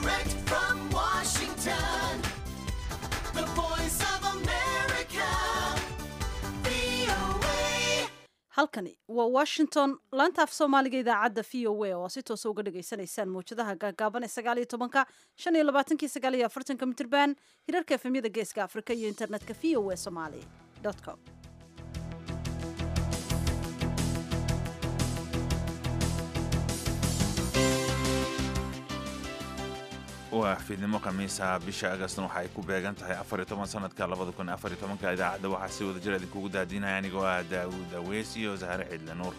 Direct from Washington, the voice of America, VOA. halkani waa washington laanta af soomaaliga idaacadda v o a oo si toosa uga dhagaysanaysaan mawjadaha gaagaaban ee sagaal iyo tobanka shan iyo labaatankii sagaal iyo afartanka mitirban hirarka efemyada geeska afrika iyo internetka v o a somali com waa fiidnimo khamiisa bisha agastna waxa ay ku beegan tahay afar iyo toban sanadka labada kun afar iyo tobanka idaacadda waxaa si wada jir idinkugu daadinaya anigoo ah daawuud aweys iyo zahre cidle nuur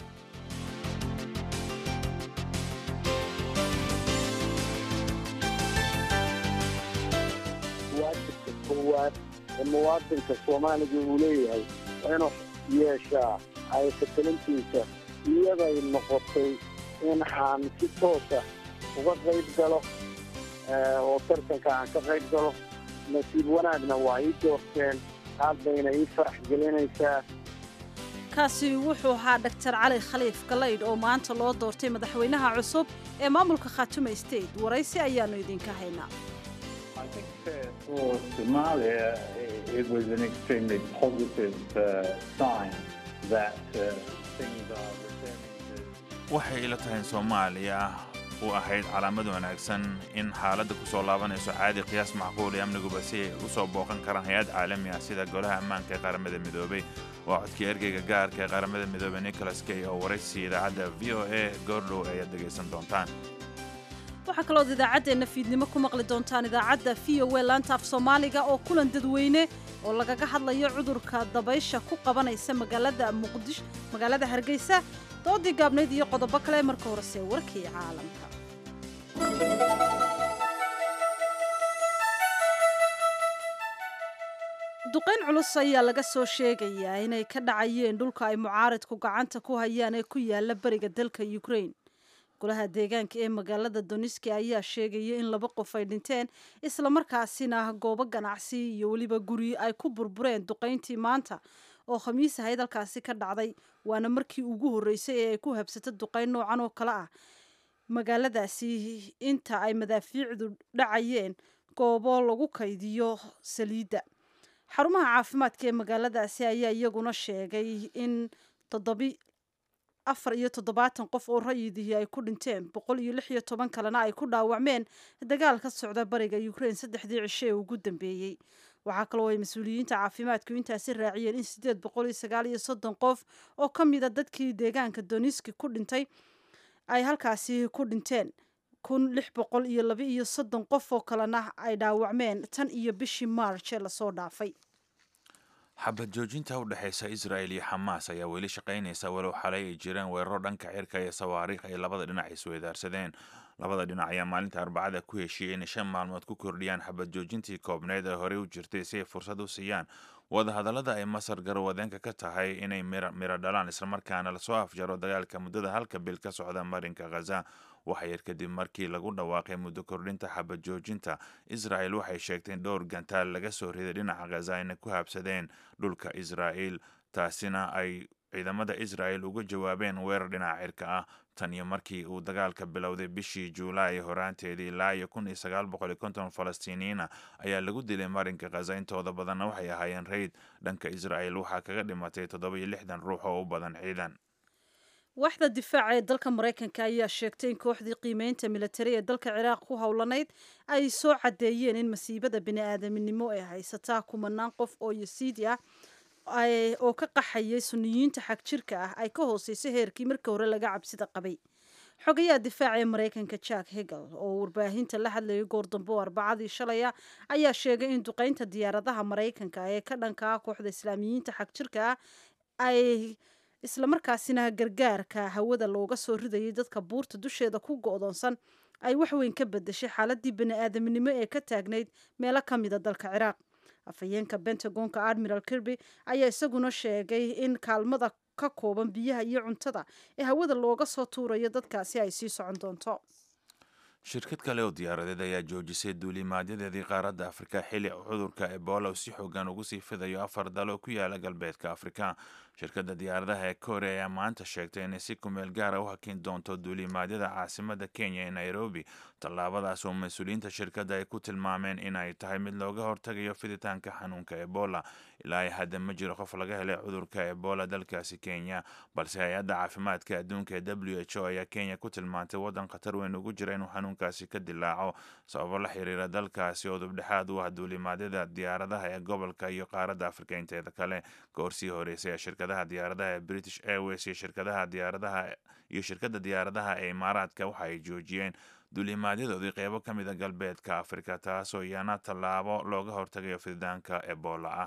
waajibka koowaad ee muwaadinka soomaaliga uu leeyahay waa inuu yeeshaa haysatelintiisa iyaday noqotay in aan si toosa uga qayb galo eh, oo tartanka aan ka qayb galo nasiib wanaagna waa ii doorteen aad bayna ii farax gelinaysaa kaasi wuxuu ahaa dhaktar cali khaliif galaydh oo maanta loo doortay madaxweynaha cusub ee maamulka khaatume state waraysi ayaanu idinka haynaa I think uh, for Somalia, i- it was an extremely positive uh, sign that uh, things are returning to waxay ila tahay in soomaaliya u ahayd calaamad wanaagsan in xaaladda ku soo laabanayso caadi qiyaas macquul iyo amniguba si ay u soo booqan karaan hay-ad caalami ah sida golaha ammaanka ee qaramada midoobay waa codkii ergeyga gaarka ee qaramada midoobey nicholas kay oo waraysi idaacadda v o a goordhow ayaad dhegaysan doontaan waxaa kalood idaacaddeenna fiidnimo ku maqli doontaan idaacadda v o a laanta af soomaaliga oo kulan dadweyne oo lagaga hadlayo cudurka dabaysha ku qabanaysa magaalada muqdish magaalada hargeysa doodii gaabnayd iyo qodobo kale marka horese warkii caalamka duqayn culus ayaa laga soo sheegayaa inay ka dhacayeen dhulka ay mucaaridku gacanta ku hayaan ee ku yaala bariga dalka ukraine golaha deegaanka ee magaalada doniski ayaa sheegaya in laba qof ay dhinteen islamarkaasina goobo ganacsi iyo weliba guri ay ku burbureen duqayntii maanta oo khamiis ahayd halkaasi ka dhacday waana markii ugu horreysay ee ay ku habsato duqayn noocan oo kale ah magaaladaasi inta ay madaafiicdu dhacayeen goobo lagu kaydiyo saliidda xarumaha caafimaadka ee magaaladaasi ayaa iyaguna sheegay in toddobi afar iyo toddobaatan qof oo rayidihii ay ku dhinteen boqol iyo lix iyo toban kalena ay ku dhaawacmeen dagaal ka socda bariga ukraine saddexdii cisho ee ugu dambeeyey waxaa kaloo ay mas-uuliyiinta caafimaadku intaasi raaciyeen in siddeed boqol iyo sagaal iyo soddon qof oo ka mida dadkii deegaanka doniski ku dhintay ay halkaasi ku dhinteen kun lix boqol iyo laba iyo soddon qof oo kalena ay dhaawacmeen tan iyo bishii march ee lasoo dhaafay xabad joojinta u dhexaysa israel iyo xamaas ayaa weli shaqaynaysa walow xalay ay jireen weeraro dhanka cirka iyo sawaariikh ay labada dhinac isweydaarsadeen labada dhinac ayaa maalinta arbacada ku heshiiyey inay shan maalmood ku kordhiyaan xabad joojintii koobneed ee horey u jirtay si ay fursad u siiyaan wadahadallada ay masar garwadeenka ka tahay inay miro dhalaan islamarkaana lasoo afjaro dagaalka muddada halka bil ka socda marinka khaza waxa yar kadib markii lagu dhawaaqay muddo kordhinta xabad joojinta israel waxay sheegtay in dhowr gantaal laga soo riday dhinaca khaza ayna ku habsadeen dhulka israel taasina ay ciidamada israel uga jawaabeen weerar dhinaca cirka ah tan iyo markii uu dagaalka bilowday bishii juulaay horaanteedii ilaa iyo kun iyo sagaal boqol iyo konton falastiiniyiina ayaa lagu dilay marinka khaza intooda badanna waxay ahaayeen rayd dhanka israel waxaa kaga dhimatay toddoba iyo lixdan ruux oo u badan ciidan waaxda difaaca ee dalka maraykanka ayaa sheegtay in kooxdii qiimeynta militari ee dalka ciraaq ku howlanayd ay soo caddeeyeen in masiibada bini-aadaminimo ee haysataa kumanaan qof oo yasiidi ah oo ka qaxayay suniyiinta xagjirka ah ay ka hooseyso heerkii markii hore laga cabsida qabay xogayaha difaaca ee maraykanka jack hegel oo warbaahinta la hadlayay goordambo arbacadii shalaya ayaa sheegay in duqeynta diyaaradaha maraykanka ee ka dhanka ah kooxda islaamiyiinta xagjirka ah ay islamarkaasina gargaarka hawada looga soo ridayay dadka buurta dusheeda ku go-doonsan ay waxweyn ka bedeshay xaaladii bani-aadaminimo ee ka taagnayd meelo ka mida dalka ciraaq afhayeenka bentagonka admiral kirby ayaa isaguna sheegay in kaalmada ka kooban biyaha iyo cuntada ee hawada looga soo tuurayo dadkaasi ay sii socon doonto shirkad kale oo diyaaradeed ayaa joojisay duulimaadyadeedii qaaradda afrika xilli cudurka ebola uu si xoogan ugu sii fidayo afar dal oo ku yaala galbeedka afrika shirkadda diyaaradaha ee korea ayaa maanta sheegtay inay si kumeel gaara u hakin doonto duulimaadyada caasimada kenya ee nairobi tallaabadaas oo mas-uuliyiinta shirkadda ay ku tilmaameen inay tahay mid looga hortagayo fiditaanka xanuunka ebola ilaa hadda ma jiro qof laga helay cudurka ebola dalkaasi kenya balse hay-adda caafimaadka adduunka ee w h o ayaa kenya ku tilmaantay waddan khatar weyn ugu jira inuu xanuunkaasi ka dilaaco sababo la xiriira dalkaasi oo dubdhexaad u ah duulimaadyada diyaaradaha ee gobolka iyo qaaradda afrika inteeda kale goorsii horeysay ee shirkadaha diyaaradaha ee british airways iyo shirkadaha diyaaradaha iyo shirkadda diyaaradaha ee imaaraadka waxa ay joojiyeen duulimaadyadoodii qeybo ka mid a galbeedka afrika taasoo iyana tallaabo looga hortagayo fiditaanka ebola ah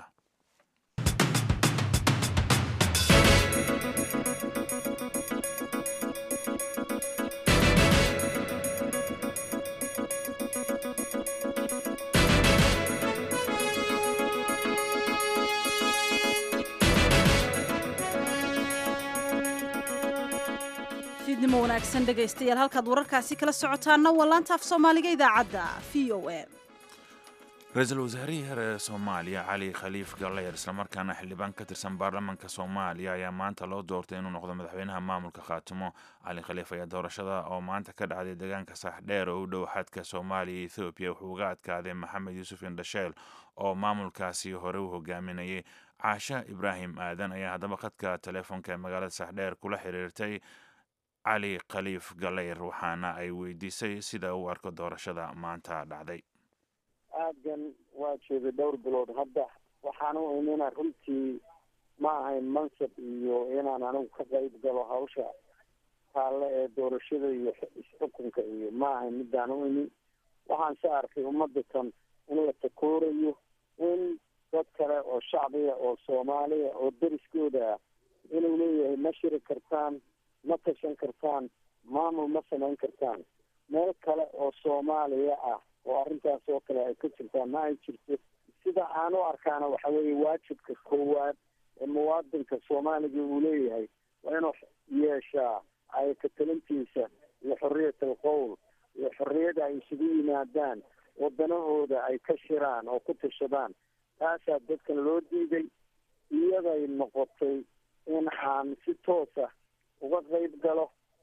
fiidnimo wanaagsan dhegaystayaal halkaad wararkaasi kala socotaana waa laanta af soomaaliga idaacadda v o a ra-iisul wasaarihii hore ee soomaaliya cali khaliif galleer islamarkaana xildhibaan ka tirsan baarlamaanka soomaaliya ayaa maanta loo doortay inuu noqdo madaxweynaha maamulka khaatimo cali khaliif ayaa doorashada oo maanta ka dhacday deegaanka saaxdheer oo u dhow xadka soomaaliya iyo ethoobiya wuxuu uga adkaaday maxamed yuusuf indhasheel oo maamulkaasi hore u hogaaminayay caasha ibraahim aadan ayaa haddaba khadka teleefonka ee magaalada saaxdheer kula xiriirtay cali khaliif galeyr waxaana ay weydiisay sida uu arko doorashada maanta dhacday aadan waa jeeday dhowr bilood hadda waxaan u imina runtii ma ahayn mansab iyo inaan anigu ka qayb galo hawsha taalle ee doorashada iyo isxukunka iyo ma ahayn midaan u imin waxaan se arkay ummadatan in la takoorayo in dad kale oo shacbiga oo soomaaliya oo deriskooda ah inuu leeyahay ma shiri kartaan ma tashan kartaan maamul ma samayn kartaan meel kale oo soomaaliya ah oo arrintaas oo kale ay ka jirtaan ma ay jirto sida aan u arkaana waxa weeye waajibka koowaad ee muwaadinka soomaaliga uu leeyahay waa inuu yeeshaa ay katalintiisa iyo xorriyat alqowl iyo xorriyada ay isugu yimaadaan wadanahooda ay ka shiraan oo ku tashadaan taasaa dadkan loo diiday iyaday noqotay in aan si toosa uga qayb galo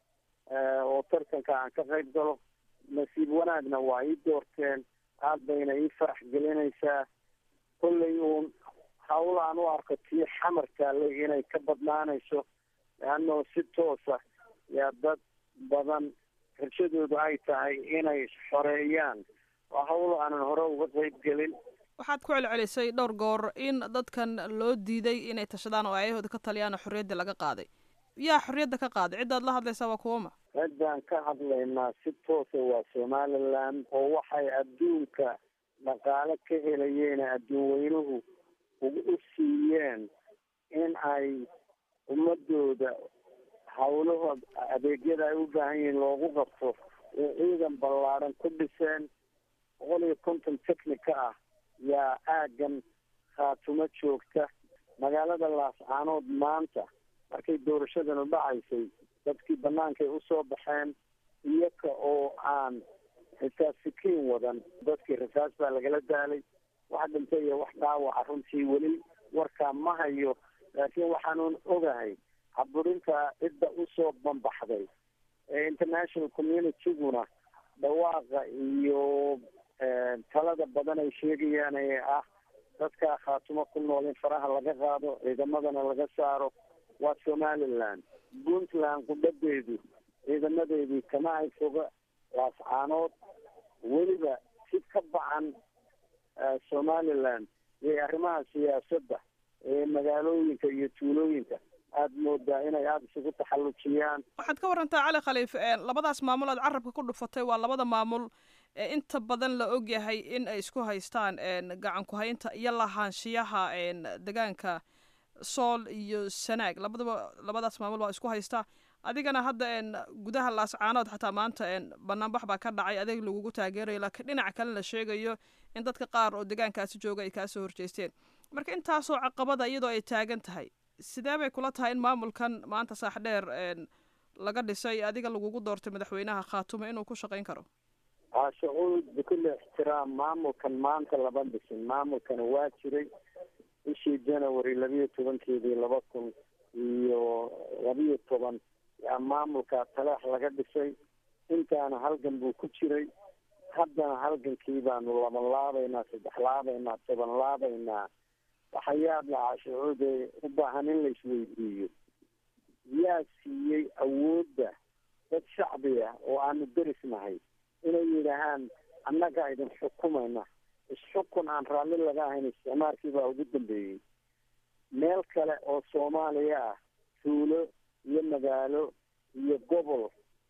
oo tartanka aan ka qayb galo nasiib wanaagna waa ii doorteen aad bayna ii farax gelinaysaa kollay uun hawl aan u arko tii xamar taallay inay ka badnaanayso leannao si toosa yaa dad badan rajadoodu ay tahay inay xoreeyaan waa hawl aanan hore uga qayb gelin waxaad ku celcelisay dhowr goor in dadkan loo diiday inay tashadaan oo ayahooda ka taliyaan oo xorriyadda laga qaaday yaa xorriyadda ka qaaday ciddaad la hadlaysaa waa kuwama ciddaan ka hadlaynaa si toosa waa somaliland oo waxay adduunka dhaqaale ka helayeen adduun weynuhu u siiyeen in ay ummadooda hawlahood adeegyada ay u baahan yihiin loogu qabto ee ciidan ballaadhan ku dhiseen boqol iyo konton technica ah yaa aaggan khaatumo joogta magaalada laascaanood maanta markay doorashadanu dhacaysay dadkii bannaankay usoo baxeen iyaga oo aan xitaa sikiin wadan dadkii rasaas baa lagala daalay wax dhintay iyo wax dhaawaca runtii weli warkaa ma hayo laakiin waxaanuun ogahay caburinta cidda usoo bambaxday ee international communityguna dhawaaqa iyo talada badan ay sheegayaan ee ah dadkaa khaatumo ku nool in faraha laga qaado ciidamadana laga saaro waa somaliland puntland qudhadeedu ciidamadeedii kama ay foga laascaanood weliba si ka bacan somaliland iyo arrimaha siyaasadda ee magaalooyinka iyo tuulooyinka aada moodaa inay aada isugu taxallujiyaan waxaad ka warantaa cali khaliif labadaas maamul aad carabka ku dhufatay waa labada maamul ee inta badan la ogyahay in ay isku haystaan gacan ku-haynta iyo lahaanshiyaha degaanka sool iyo sanaag labadaba labadaas maamul baa isku haystaa adigana hadda gudaha laascaanood xataa maanta banaanbax baa ka dhacay adeeg lagugu taageerayo laakiin dhinaca kale la sheegayo in dadka qaar oo degaankaasi jooga ay kaasoo horjeesteen marka intaasoo caqabada iyadoo ay taagan tahay sidee bay kula tahay in maamulkan maanta saaxdheer laga dhisay adiga lagugu doortay madaxweynaha khaatumo inuu ku shaqayn karo shucuud bikulli ixtiraam maamulkan maanta lama dhisin maamulkana waa jiray bishii january labiyo tobankeedii laba kun iyo labiyo toban yaa maamulka taleex laga dhisay intaana halgan buu ku jiray haddana halgankii baanu laban laabaynaa saddex laabaynaa toban laabaynaa waxayaad lahaa shucuude u baahan in la isweydiiyo yaa siiyey awoodda dad shacbi ah oo aanu derisnahay inay yidhaahaan annagaa idin xukumayna isxukun aan raalli laga ahayn isticmaalkii baa ugu dambeeyey meel kale oo soomaaliya ah tuulo iyo magaalo iyo gobol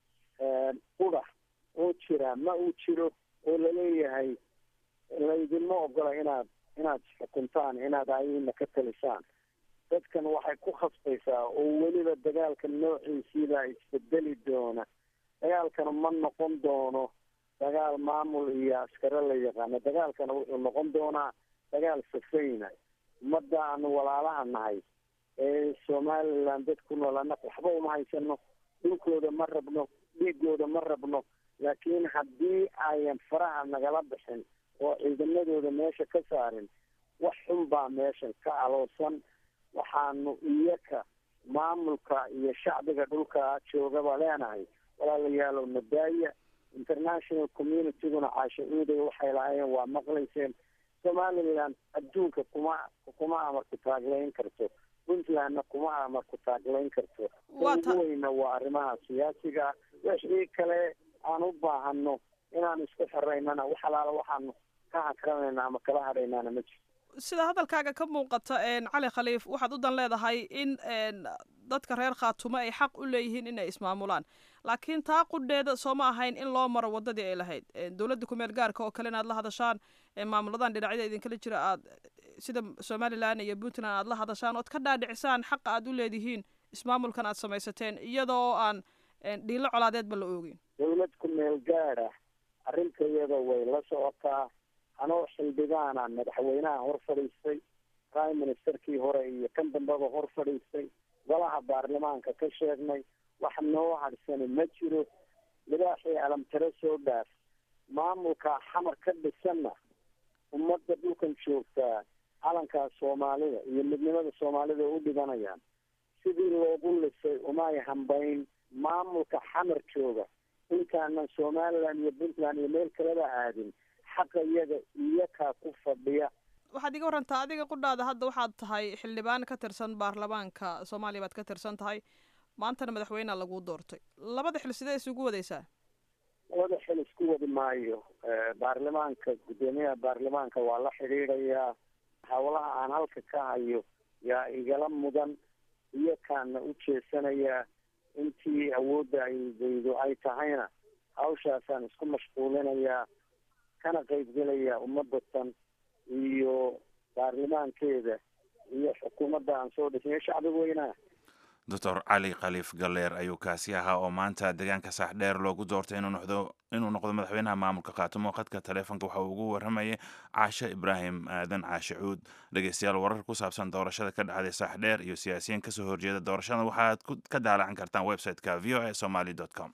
qura oo jira ma uu jiro oo laleeyahay laydinma ogola inaad inaad xukuntaan inaad ayina ka talisaan dadkan waxay ku khasbaysaa oo weliba dagaalka noociisiibaa isbedeli doona dagaalkana ma noqon doono dagaal maamul iyo askare la yaqaano dagaalkana wuxuu noqon doonaa dagaal safayna ummadda aanu walaalaha nahay ee somaliland dad ku nool annaga waxba uma haysano dhulkooda ma rabno dhiigooda ma rabno laakiin haddii ayan faraha nagala bixin oo ciidamadooda meesha ka saarin wax xun baa meeshan ka aloosan waxaanu iyaka maamulka iyo shacbiga dhulka joogaba leenahay walaalayaalow nadaaya international communityguna caasha-uuday waxay lahaayeen waa maqlayseen somaliland adduunka kuma kuma amarku taaglayn karto puntlandna kuma amarku taaglayn karto Waa ta- ugu weyna waa arrimaha siyaasiga ah wixii kale aan u baahano inaan isku xiraynana wax alaala waxaanu ka hakranayna ama kala hadhaynaana ma jirto sida hadalkaaga ka muuqata een, cali khaliif waxaad u dan leedahay in een, dadka reer khaatumo ay xaq u leeyihiin inay ismaamulaan laakiin taa qudheeda sooma ahayn in loo maro wadadii ay lahayd Een, dowladda kumeel gaarka oo kale inaad la hadashaan ee maamuladan dhinacyada idinkala jira aad sida somalilan iyo puntland aad la hadashaan ood ka dhaadhicisaan xaqa aad u leedihiin ismaamulkan aad samaysateen iyadoo aan een, dhiilo colaadeedba la oogin dawlad ku meel gaada arrintayada way la socotaa anoo xildhibaana madaxweynaha hor fadhiistay prime ministerkii hore iyo kan dambeba hor fadhiistay golaha baarlamaanka ka sheegnay wax noo hadsani ma jiro libaaxii alamtare soo dhaaf maamulka xamar ka dhisanna ummadda dhulkan joogtaa calankaa soomaalida iyo midnimada soomaalida u dhibanayaan sidii loogu lisay umay hambayn maamulka xamar jooga intaanan somaliland iyo puntland iyo meel kaleba aadin xaqa iyaga iyakaa ku fadhiya waxaad iga warantaa adiga qudhaada hadda waxaad tahay xildhibaan ka tirsan baarlamaanka soomaaliya baad ka tirsan tahay maantana madaxweynea laguu doortay labada xil sidee isugu wadaysaa labada xil isku wadi maayo baarlamaanka guddoomiyaha baarlamaanka waa la xidhiidhayaa howlaha aan halka ka hayo yaa igala mudan iyakaana u jeesanayaa intii awoodda ay daydo ay tahayna hawshaasaan isku mashquulinayaa kana qaybgelayaa ummadatan iyo baarlamaankeeda iyo xukuumadda aan soo dhisnay shacbiga weynaha doctor cali khaliif galleer ayuu kaasi ahaa oo maanta deegaanka saaxdheer loogu doortay inuu noqdo inuu noqdo madaxweynaha maamulka khaatumo khadka taleefonka waxa uu ugu waramayay caashe ibraahim aadan caashe cuud dhegeystayaal warar ku saabsan doorashada ka dhacday saaxdheer iyo siyaasiyiin kasoo horjeeda doorashada waxaad ku- ka daalacan kartaan website-ka v o a somaly com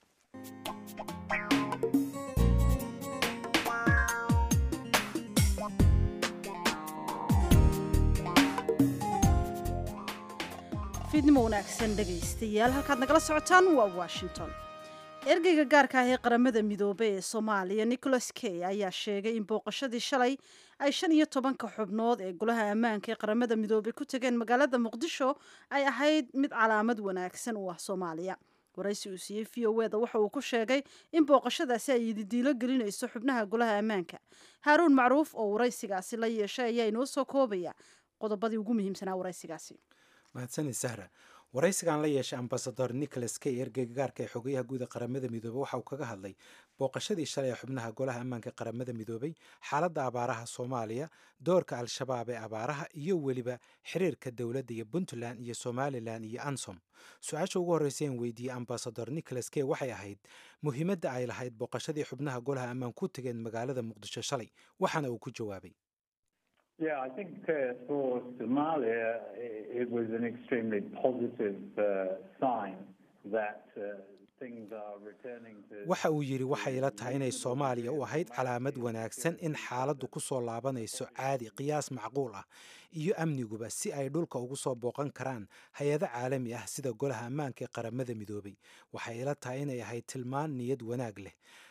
fiidnimo wanaagsan dhegaystayaal halkaad nagala socotaan waa washington ergeyga gaarka ah ee qaramada midoobey ee soomaaliya nicholas kay ayaa sheegay in booqashadii shalay ay shan iyo tobanka xubnood ee golaha ammaanka ee qaramada midoobey ku tageen magaalada muqdisho ay ahayd mid calaamad wanaagsan u ah soomaaliya waraysi uu siiyey v o eda waxa uu ku sheegay in booqashadaasi ay ididiilo gelinayso xubnaha golaha ammaanka haaruun macruuf oo waraysigaasi la yeeshay ayaa inoo soo koobaya qodobadii ugu muhiimsanaa waraysigaasi mahadsanid sahra waraysigan la yeeshay ambasador nicholas kay ergeyga gaarka ee xogayaha guud ee qaramada midoobey waxa uu kaga hadlay booqashadii shalay ee xubnaha golaha ammaanka qaramada midoobey xaaladda abaaraha soomaaliya doorka al-shabaab ee abaaraha iyo weliba xiriirka dowladda iyo puntland iyo somalilan iyo ansom su-aasha ugu horreysa aan weydiiyey ambasador nicholas kay waxay ahayd muhiimadda ay lahayd booqashadii xubnaha golaha ammaan ku tageen magaalada muqdisho shalay waxaana uu ku jawaabay Yeah, I think uh, for Somalia, i- it was an extremely positive uh, sign that uh, things are returning to. waxa uu yidhi waxay ila tahay inay soomaaliya u ahayd calaamad wanaagsan in xaaladdu ku soo laabanayso caadi qiyaas macquul ah iyo amniguba si ay dhulka ugu soo booqan karaan hay-ado caalami ah sida golaha ammaanka ee qaramada midoobay waxay ila tahay inay ahayd tilmaan niyad wanaag leh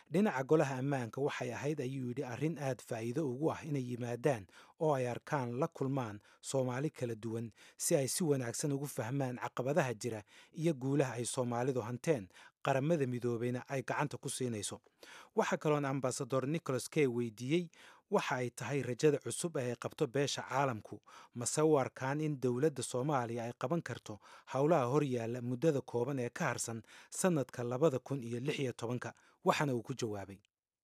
dhinaca golaha ammaanka waxay ahayd ayuu yidhi arrin aad faa'iido ugu ah inay yimaadaan oo ay arkaan la kulmaan soomaali kala duwan si ay si wanaagsan ugu fahmaan caqabadaha jira iyo guulaha ay soomaalidu hanteen qaramada midoobeyna ay gacanta ku siinayso waxaa kaloon ambasador nicholas kay weydiiyey waxa ay tahay rajada cusub ee ay qabto beesha caalamku mase u arkaan in dowladda soomaaliya ay qaban karto howlaha horyaalla muddada kooban ee ka harsan sannadka labada kun iyo lix iyo tobanka waxaana uu ku jawaabay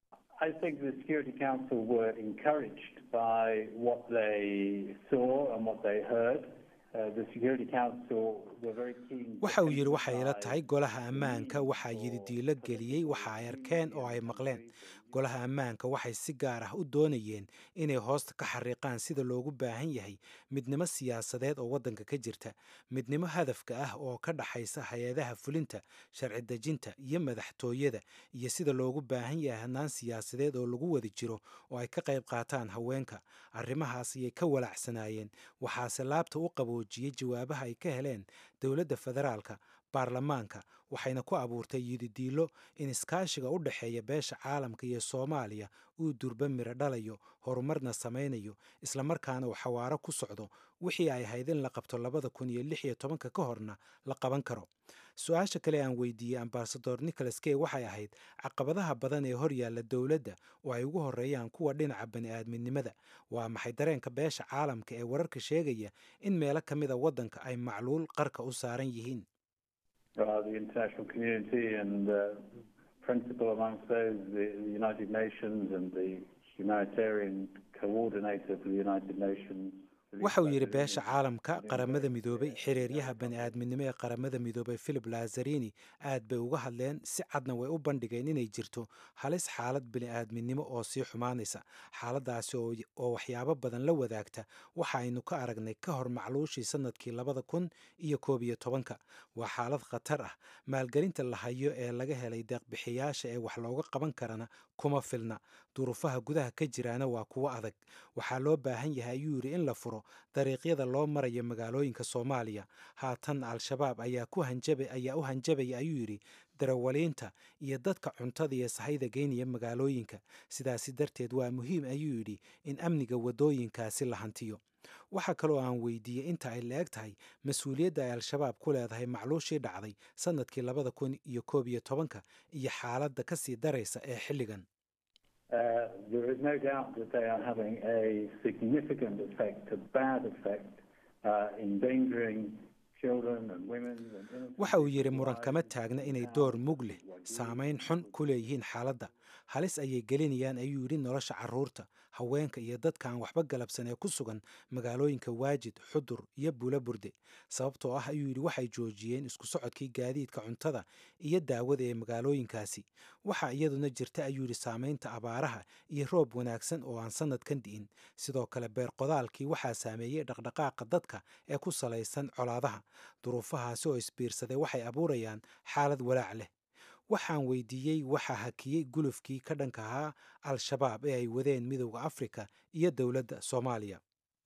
I think the Security Council were encouraged by what they saw and what they heard. Uh, the Security Council were very keen. to waxa uu yidhi waxay ila emphasize tahay golaha ammaanka waxaa yidi diilo geliyey waxa ay arkeen oo ay maqleen golaha ammaanka waxay si gaar ah u doonayeen inay hoosta ka xariiqaan sida loogu baahan yahay midnimo siyaasadeed oo waddanka ka jirta midnimo hadafka ah oo ka dhaxaysa hay-adaha fulinta sharci dejinta iyo madaxtooyada iyo sida loogu baahan yahay hannaan siyaasadeed oo lagu wada jiro oo ay ka qayb qaataan haweenka arrimahaas ayay ka walaacsanaayeen waxaase laabta u qaboojiyey jawaabaha ay ka heleen dowladda federaalka baarlamaanka waxayna ku abuurtay yididiilo in iskaashiga u dhexeeya beesha caalamka iyo soomaaliya uu durba miro dhalayo horumarna samaynayo islamarkaana uu xawaaro ku socdo wixii ay ahayd in la qabto labada kun iyo lix iyo tobanka ka horna la qaban karo su-aasha kale aan weydiiyey ambasador nicholas kay waxay ahayd caqabadaha badan ee horyaalla dowladda oo ay ugu horeeyaan kuwa dhinaca bani'aadminimada waa maxay dareenka beesha caalamka ee wararka sheegaya in meelo ka mida waddanka ay macluul qarka u saaran yihiin uh, the international community and uh, principal amongst those the, the United Nations and the humanitarian coordinator for the United Nations. waxa uu yidhi beesha caalamka qaramada midoobay xiriiryaha bani'aadminimo ee qaramada midoobay philip lazarini aad bay uga hadleen si cadna way u bandhigeen inay jirto halis xaalad bani'aadminimo oo sii xumaanaysa xaaladaasi oo oo waxyaabo badan la wadaagta waxa aynu ka aragnay ka hor macluushii sannadkii labada kun iyo koob iyo tobanka waa xaalad khatar ah maalgelinta la hayo ee laga helay deeqbixiyaasha ee wax looga qaban karana kuma filna duruufaha gudaha ka jiraana waa kuwo adag waxaa loo baahan yahay ayuu yidhi in la furo dariiqyada loo marayo magaalooyinka soomaaliya haatan al-shabaab ayaa ku hanjaba ayaa u hanjabaya ayuu yidhi darawaliinta iyo dadka cuntada iyo sahayda geynaya magaalooyinka sidaasi darteed waa muhiim ayuu yidhi in amniga waddooyinkaasi la hantiyo waxaa kaloo aan weydiiyey inta ay la eg tahay mas-uuliyadda ay al-shabaab ku leedahay macluushii dhacday sannadkii labada kun iyo koob iyo tobanka iyo xaaladda ka sii daraysa ee xilligan Uh, there is no doubt that they are having a significant effect, a bad effect, uh, endangering children and women and innocent waxa uu yidhi people's muran lives kama and taagna inay how door mug leh what you saamayn xun ku leeyihiin xaaladda halis ayay gelinayaan ayuu yidhi nolosha carruurta haweenka iyo dadka aan waxba galabsan ee ku sugan magaalooyinka waajid xudur iyo buula burde sababtoo ah ayuu yidhi waxay joojiyeen isku socodkii gaadiidka cuntada iyo daawada ee magaalooyinkaasi waxaa iyaduna jirta ayuu yidhi saamaynta abaaraha iyo roob wanaagsan oo aan sannadkan di'in sidoo kale beer qodaalkii waxaa saameeyey dhaqdhaqaaqa dadka ee ku salaysan colaadaha duruufahaasi oo isbiirsaday waxay abuurayaan xaalad walaac leh waxaan weydiiyey waxaa hakiyey gulufkii ka dhanka ahaa al-shabaab ee ay wadeen midowda afrika iyo dowladda soomaaliya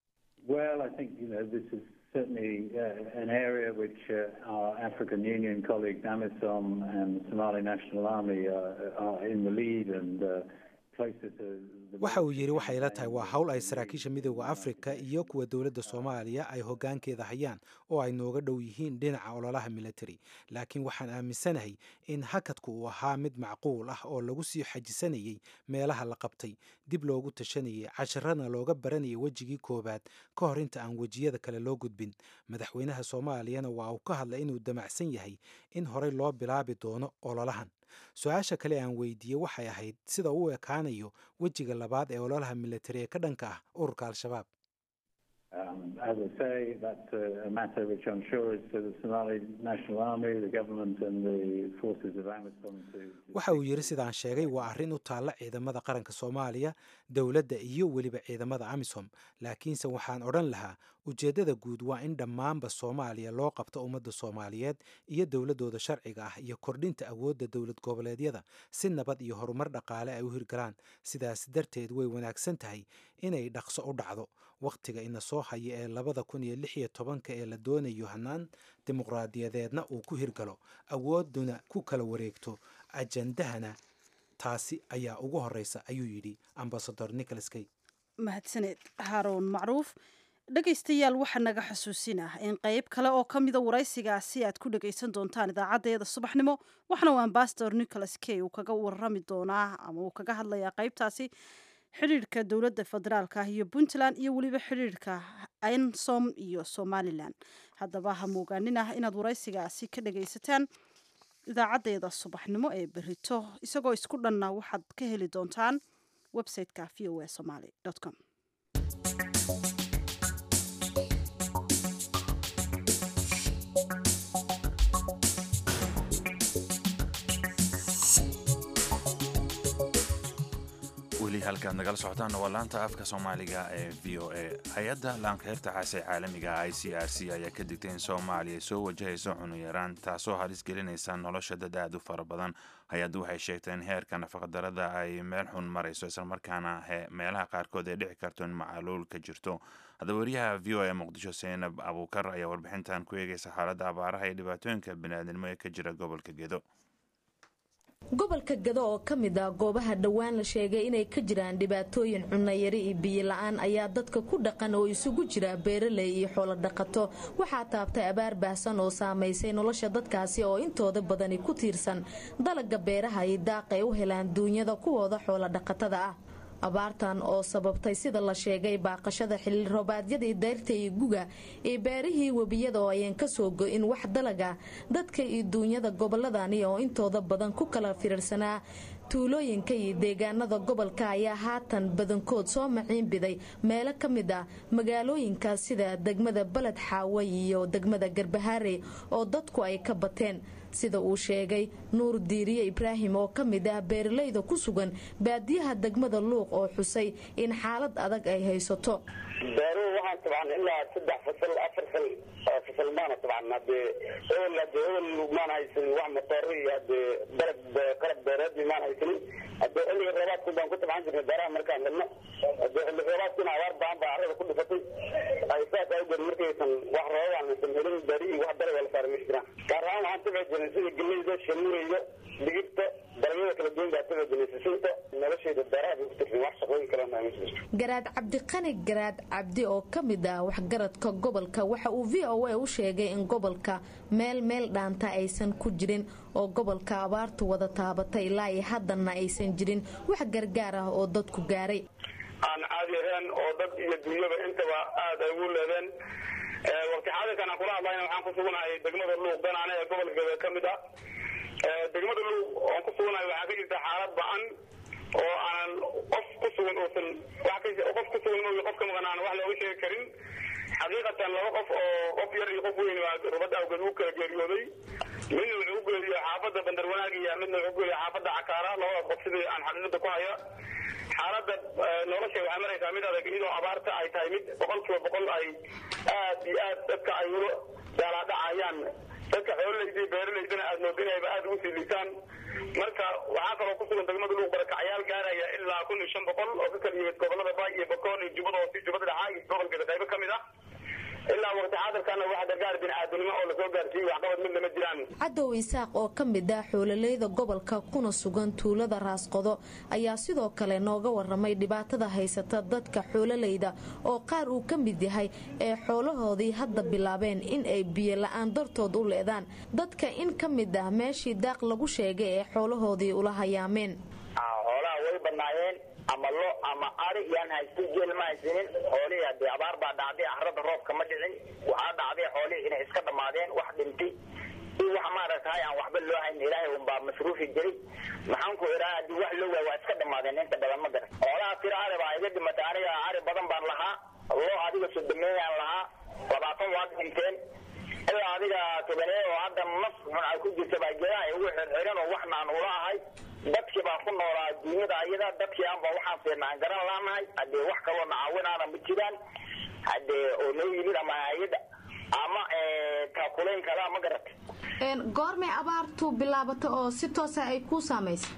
Well, I think you know this is certainly uh, an area which uh, our African Union colleagues AMISOM and Somali National Army are, are in the lead and uh, closer to. the waxa uu yidhi waxay la campaign tahay waa than howl ay the saraakiisha United midowda afrika States. iyo kuwa dowladda soomaaliya ay hoggaankeeda hayaan oo ay nooga dhow yihiin dhinaca ololaha military laakiin waxaan aaminsanahay in hakadku uu ahaa mid macquul ah oo lagu sii xajisanayey meelaha la qabtay dib loogu tashanayay casharana looga baranayay wejigii koowaad ka hor inta aan wejiyada kale loo gudbin madaxweynaha soomaaliyana waa uu ka hadlay inuu damacsan yahay in horey loo bilaabi doono ololahan su-aasha kale aan weydiiyey waxay ahayd sida uu ekaanayo wejiga labaad ee ololaha militari ee ka dhanka ah ururka al-shabaab Um, as I say, that's a, a matter which I'm sure is for the Somali National Army, the government, and the forces of AMISOM to. to waxa uu yidhi sidaan sheegay waa arrin u taalla ciidamada qaranka soomaaliya dowladda iyo weliba ciidamada amisom laakiinse waxaan odhan lahaa ujeeddada guud waa in dhammaanba soomaaliya loo qabto ummadda soomaaliyeed iyo dowladdooda sharciga ah iyo kordhinta awoodda dowlad goboleedyada si nabad iyo horumar dhaqaale ay u hirgalaan sidaas darteed way wanaagsan tahay inay dhaqso u dhacdo wakhtiga ina soo haya ee labada kun iyo lix iyo tobanka ee la doonayo hannaan dimuqraadiyadeedna uu ku hirgalo awoodduna ku kala wareegto ajandahana taasi ayaa ugu horeysa ayuu yidhi ambasador nicholas kay mahadsaneed haaruun macruuf dhegaystayaal waxaa naga xusuusinah in qeyb kale oo ka mida waraysigaasi aad ku dhagaysan doontaan idaacaddeeda subaxnimo waxna uu ambasador nicholas kay uu kaga warami doonaa ama uu kaga hadlayaa qeybtaasi xidhiirhka dowladda federaalka ah iyo puntland iyo weliba xidhiirhka ensom iyo somalilan haddaba ha moogaaninah inaad waraysigaasi ka dhagaysataan idaacaddeeda subaxnimo ee berito isagoo isku dhanna waxaad ka heli doontaan websiteka v o a somaly com weli halkaad nagala socotaan waa laanta afka soomaaliga ee v o a hay-adda laanqeyrta xaase caalamiga i c r c ayaa ka digtay in soomaaliya ay soo wajahayso cunuyaraan taasoo halis gelinaysa nolosha dad aad u fara badan hay-addu waxay sheegtay in heerka nafaqadarada ay meel xun marayso islamarkaana meelaha qaarkood ay dhici karto in macaluul ka jirto haddaba wariyaha v o a muqdisho seenab abuukar ayaa warbixintan ku eegaysa xaaladda abaaraha iyo dhibaatooyinka biniaadnimo ee ka jira gobolka gedo gobolka gado oo ka mid ah goobaha dhowaan la sheegay inay ka jiraan dhibaatooyin cunayari iyo biyo la-aan ayaa dadka ku dhaqan oo isugu jira beeraley iyo xoolo dhaqato waxaa taabtay abaar baahsan oo saamaysay nolosha dadkaasi oo intooda badani ku tiirsan dalaga beeraha iyo daaqa ay u helaan duunyada kuwooda xoolo dhaqatada ah abaartan oo sababtay sida la sheegay baaqashada xilli roobaadyadii dayrta iyo guga iyo beerihii webiyada oo ayaan kasoo go-in wax dalaga dadka iyo duunyada goboladani oo intooda badan ku kala firirsanaa tuulooyinka iyo deegaanada gobolka ayaa haatan badankood soo maciinbiday meelo ka mid ah magaalooyinka sida degmada baled xaawe iyo degmada garbahaare oo dadku ay ka bateen sida uu sheegay nuur diiriye ibraahim oo ka mid ah beeralayda ku sugan baadiyaha degmada luuq oo xusay in xaalad adag ay haysato beeruhu waxaan tabcan ilaa saddex fasal afar fal fasal maana tabcan hadee ewel hadee ewel maan haysanin wax matooro iyo hadee dalab qalab beereed maan haysanin hadee xilliga roobaadku baan ku tabcan jirnay beeraha markaan gadno hadee xilli roobaadkuna abaar baan baa carrada ku dhifatay ay saas awgeed markaysan wax roobaan aysan helin beerihii wax dalaga la saaray ma jiraan gaar ahaan waxaan tabci jirnay sida geleyda shamuureyda digirta dalagyada kala duwan baa tabci jirnay sisinta noloshayda beeraha bay ku tirsan wax shaqooyin kalena ma jirto garaad cabdiqani garaad cabdi oo ka mid ah waxgaradka gobolka waxa uu v o a u sheegay in gobolka meel meel dhaanta aysan ku jirin oo gobolka abaartu wada taabatay ilaa iyo haddana aysan jirin wax gargaar ah oo dadku gaaray aan caadi ahayn oo dad iyo dunyaba intaba aada ay ugu leedeen waqti xaadirkan aan kula hadlayna waxaan ku sugnahay degmada luuq ganaane ee gobolka ka mid ah degmada luuq oon ku sugnahay waxaa ka jirta xaalad ba-an oo aanan qof ku sugan uusan qof ku sugan moogi qof ka maqan aan wax looga sheegi karin xaqiiqatan laba qof oo qof yar iyo qof weyn baa rubad awgeed u kala geeriyooday midna wuxuu u geeriyo xaafadda bandar wanaag iyo midna wuxuu u geeriyo xaafadda cakaara labadaas qof sidii aan xaqiiqada ku haya xaaladda nolosha waxay maraysaa mid adag iyadoo abaarta ay tahay mid boqol kiiba boqol ay aad iyo aad dadka ay ulo daalaadhacayaan dadka xoololeyda iyo beeraleydana aad moodinayba aada ugu sii liisaan marka waxaa kaloo ku sugan degmada luuq barakacyaal gaaraya ilaa kun iyo shan boqol oo ka kala yimid gobolada baay iyo bakoon iyo jubbada hoose jubbada dhaxaa iyo gobolkeeda qaybo ka mid ah ilaa waqti xaadirkana waxa gargaar bini'aadanimo oo lasoo gaarsiiyey waxqabad mid lama jiraan cadow isaaq oo ka mid ah xoololeyda gobolka kuna sugan tuulada raasqodo ayaa sidoo kale nooga waramay dhibaatada haysata dadka xoololeyda oo qaar uu ka mid yahay ee xoolahoodii hadda bilaabeen in ay biyo la-aan dartood u leedaan dadka in ka mid ah meeshii daaq lagu sheegay ee xoolahoodii ula hayaameen xoolaha way banaayeen ama lo ama ari yaan haysto jeel ma haysanin xoolihii hadee abaar baa dhacday carrada roobka ma dhicin waxaa dhacday xoolihii inay iska dhammaadeen wax dhintay iyo wax maaragtay aan waxba loo hayn ilaahay unbaa masruufi jiray maxaan ku idhaha haddii wax loo waay waa iska dhammaadeen inta badan ma garan xoolaha tiro ari baa iga dhimatay aniga ari badan baan lahaa lo adiga sodomeeyaan lahaa labaatan waa dhinteen ilaa adiga tobanee oo hadda naf xun ay ku jirta baa geedaha ay ugu xirxiran oo waxna aan ula ahay dadkii baan ku noolaa dunyada ayada dadkii aanba waxaan fiirna aan garan laanahay haddee wax kaloo nacaawinaana ma jiraan haddee oo noo yimid ama hay-ada ama taakulayn kalaa ma garatay goormay abaartu bilaabato oo si toosa ay kuu saamaysay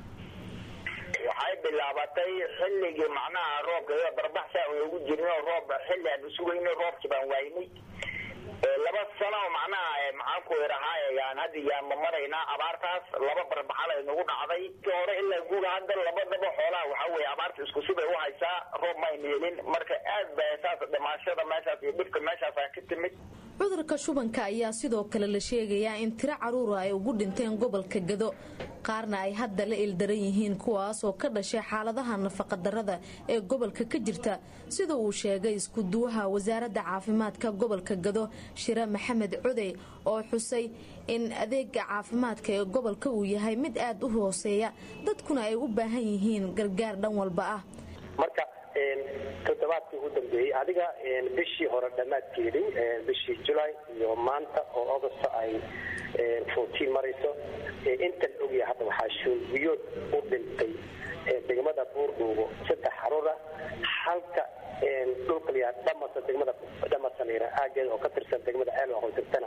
waxay bilaabatay xilligii macnaha roobka iyada barbaxsa aan ugu jirnay oo roob xilli aan isugayno roobkii baan waaynay laba sano macnaha maxaan ku idhahaa yaan hadda yaan ma maraynaa abaartaas laba barbaxal ay nagu dhacday ti hore ilaa guuga hadda labadaba xoolaha waxaa weeye abaarta isku sibay u haysaa roob mayna helin marka aad ba saas dhimaashada meeshaas iyo dhibka meeshaasa ka timid cudurka shubanka ayaa sidoo kale la sheegayaa in tiro caruura ay ugu dhinteen gobolka gado qaarna ay hadda la ildaran yihiin kuwaas oo ka dhashay xaaladaha nafaqadarrada ee gobolka ka jirta sida uu sheegay iskuduwaha wasaaradda caafimaadka gobolka gado shire maxamed codey oo xusay in adeega caafimaadka ee gobolka uu yahay mid aad u hooseeya dadkuna ay u baahan yihiin gargaar dhan walba ah marka toddobaadkii ugu dambeeyey adiga bishii hore dhammaadkeedii bishii julay iyo maanta oo augusta ay fourteen marayso intan ogyahay hadda waxaa shuulbiyood u dhintay degmada buurdhuugo saddex xaruura halka dhulka layaa dhamasa degmada dhamasanira aageeda oo ka tirsan degmada ceelwa hoysirtana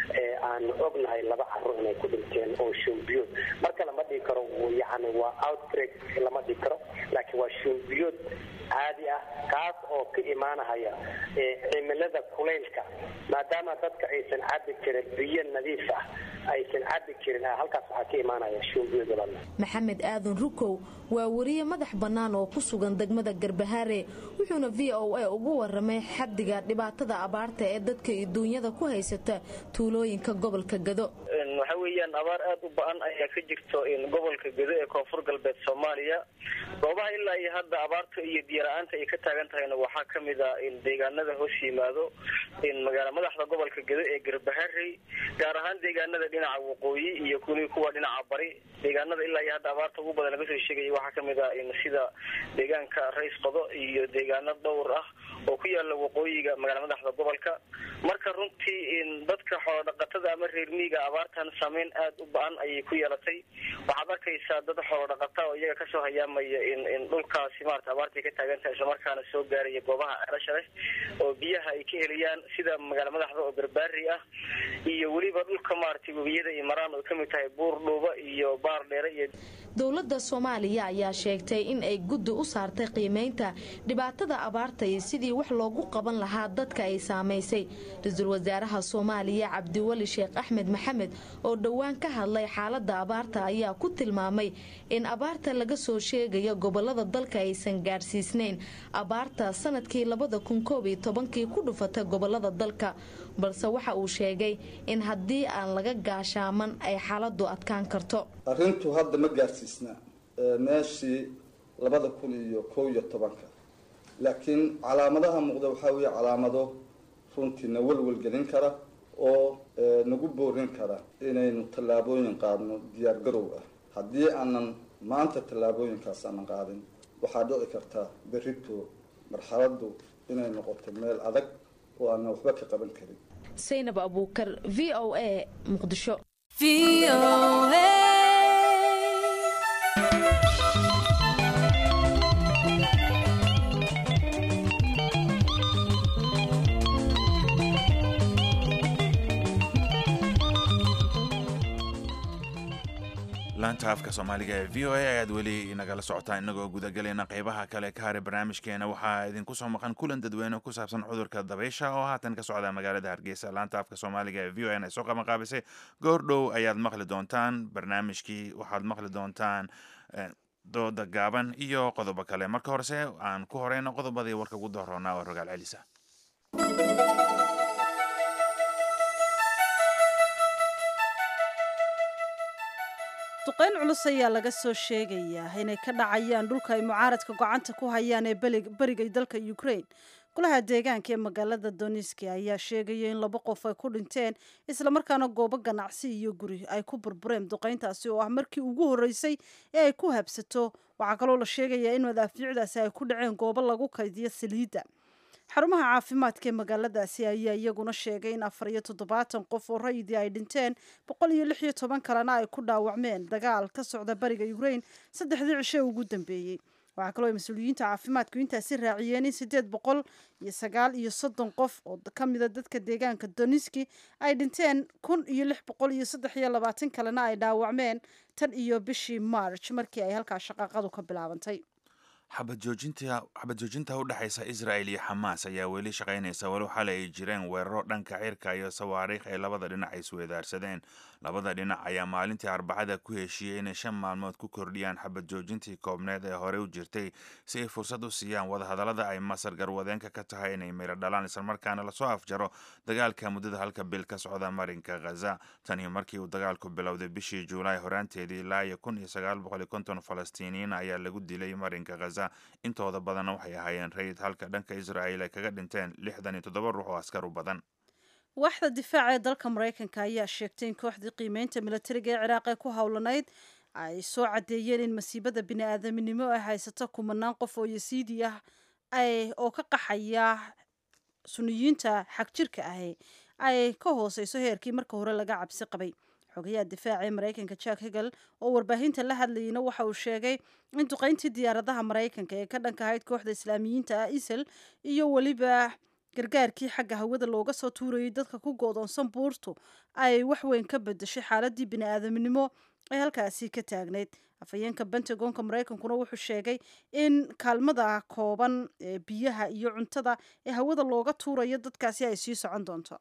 aan ognahay laba carruur inay ku dhinteen oo shuulbiyood marka lama dhigi karo yani waa outbreak lama dhigi karo laakiin waa shuulbiyood caadi ah kaas oo ka imaanahaya cimilada kulaylka maadaama dadka aysan cabi karin biyo nadiif ah aysan cabi karin halkaas waxaa ka imaanaya shuulbiyood badan maxamed aadan rukow waa wariye madax bannaan oo ku sugan degmada garbahaare wuxuuna v o a ugu waramay xaddiga dhibaatada abaarta ee dadka duunyada ku haysata tuulooyinka gobolka gado waxa weeyaan abaar aad u ba-an ayaa ka jirto gobolka gado ee koonfur galbeed soomaaliya goobaha ilaa iyo hadda abaarta iyo biyola-aanta ay ka taagan tahayna waxaa ka mid a deegaanada hoos yimaado magaala madaxda gobolka gado ee garbaharey gaar ahaan deegaanada dhinaca waqooyi iyo kuli kuwa dhinaca bari deegaanada ilaa iyo hadda abaarta ugu badan laga soo sheegaya waxaa kamid a sida deegaanka rays qodo iyo deegaano dhowr ah oo ku yaala waqooyiga magaala madaxda gobolka marka runtii dadka xoolodhaqatada ama reer miiga abaartan saameyn aad u ba-an ayay ku yeelatay waxaad arkaysaa dad xoolodhaqata oo iyaga kasoo hayaamaya in dhulkaasi marata abaartay ka taagan tahay islamarkaana soo gaaraya goobaha celasha leh oo biyaha ay ka helayaan sida magaala madaxda oo garbaari ah iyo weliba dhulka maaragtay webiyada iyo maraan oo kamid tahay buur dhuuba iyo baar dheere iyo dowladda soomaaliya ayaa sheegtay in ay guddi u saartay qiimeynta dhibaatada abaarta iyo sidii wax loogu qaban lahaa dadka ay saamaysay ra-iisul wasaaraha soomaaliya cabdiweli sheekh axmed maxamed oo dhowaan ka hadlay xaaladda abaarta ayaa ku tilmaamay in abaarta laga soo sheegayo gobolada dalka aysan gaadhsiisnayn abaarta sanadkii labada kun koob iyo tobankii ku dhufatay gobolada dalka balse waxa uu sheegay in haddii aan laga gaashaaman ay xaaladu adkaan karto arrintu hadda ma gaarsiisna meeshii labada kun iyo kow iyo tobanka laakiin calaamadaha muuqda waxaa weeye calaamado runtiina welwelgelin kara oo nagu boorin kara inaynu tallaabooyin qaadno diyaar garow ah haddii aanan maanta tallaabooyinkaas aanan qaadin waxaa dhici karta berrito marxaladdu inay noqoto meel adag oo aanan waxba ka qaban karin saynab abuukar v o a muqdisho laanta afka soomaaliga ee v o a ayaad weli nagala socotaan inagoo gudagelayna qeybaha kale ka haray barnaamijkeena waxaa idinku soo maqan kulan dadweyne ku saabsan cudurka dabaysha oo haatan ka socda magaalada hargeysa laanta afka soomaaliga ee v o n ay soo qabanqaabisay goor dhow ayaad maqli doontaan barnaamijkii waxaad maqli doontaan dooda gaaban iyo qodobo kale marka horese aan ku horeyno qodobadii warka ugu dooroonaa oo rogaal celisa duqeyn culus ayaa laga soo sheegayaa inay ka dhacayaan dhulka ay mucaaradka gocanta ku hayaan ee beriga dalka ukraine golaha deegaanka ee magaalada doniski ayaa sheegaya in laba qof ay ku dhinteen islamarkaana goobo ganacsi iyo guri ay ku burbureen duqeyntaasi oo ah markii ugu horreysay ee ay ku habsato waxaa kaloo la sheegayaa in madaafiicdaasi ay ku dhaceen goobo lagu kaydiyo saliidda xarumaha caafimaadka ee magaaladaasi ayaa iyaguna sheegay in afar iyo toddobaatan qof oo rayidii ay dhinteen boqol iyo lix iyo toban kalena ay ku dhaawacmeen dagaal ka socda bariga ukraine saddexdii cishe ugu dambeeyey waxaa kaloo ay mas-uuliyiinta caafimaadku intaasi raaciyeen in siddeed boqol iyo sagaal iyo soddon qof oo ka mida dadka deegaanka doniski ay dhinteen kun iyo lix boqol iyo saddex iyo labaatan kalena ay dhaawacmeen tan iyo bishii march markii ay halkaa shaqaaqadu ka bilaabantay xabadjoojinta xabadjoojinta u dhexaysa israel iyo xamaas ayaa weli shaqaynaysa walow xalay ay jireen weeraro dhanka cirka iyo sawaariikh ay labada dhinac isweedaarsadeen labada dhinac ayaa maalintii arbacada ku heshiiyey inay shan maalmood ku kordhiyaan xabadjoojintii koobneed ee horey u jirtay si ay fursad u siiyaan wadahadallada ay masar garwadeenka ka tahay inay meylo dhalaan islamarkaana lasoo afjaro dagaalka muddada halka bil ka socda marinka khaza tanii markii uu dagaalku bilowday bishii juulaay horaanteedii ilaa iyo kun iyo sagaal boqol iyo konton falastiiniyiin ayaa lagu dilay marinka khaza intooda badanna waxay ahaayeen rayid halka dhanka israel ay kaga dhinteen lixdan iyo toddoba ruux oo askar u badan waaxda difaaca ee dalka maraykanka ayaa sheegtay in kooxdii qiimeynta militariga ee ciraaq ee ku howlanayd ay soo caddeeyeen in masiibada bini-aadaminimo ay haysato kumanaan qof oo yasiidi ah oo ka qaxaya suniyiinta xagjirka ahi ay ka hooseyso heerkii marka hore laga cabsi qabay xogayaha difaaca ee maraykanka jack hegel oo warbaahinta la hadlayeyna waxa uu sheegay in duqeyntii diyaaradaha maraykanka ee ka dhanka ahayd kooxda islaamiyiinta ah isal iyo weliba gargaarkii xagga hawada looga soo tuurayay dadka ku goodoonsan buurtu ay wax weyn ka bedeshay xaaladii bini-aadamnimo ee halkaasi ka taagnayd afhayeenka pentagonka maraykankuna wuxuu sheegay in kaalmada kooban ee biyaha iyo cuntada ee hawada looga tuurayo dadkaasi ay sii socon doonto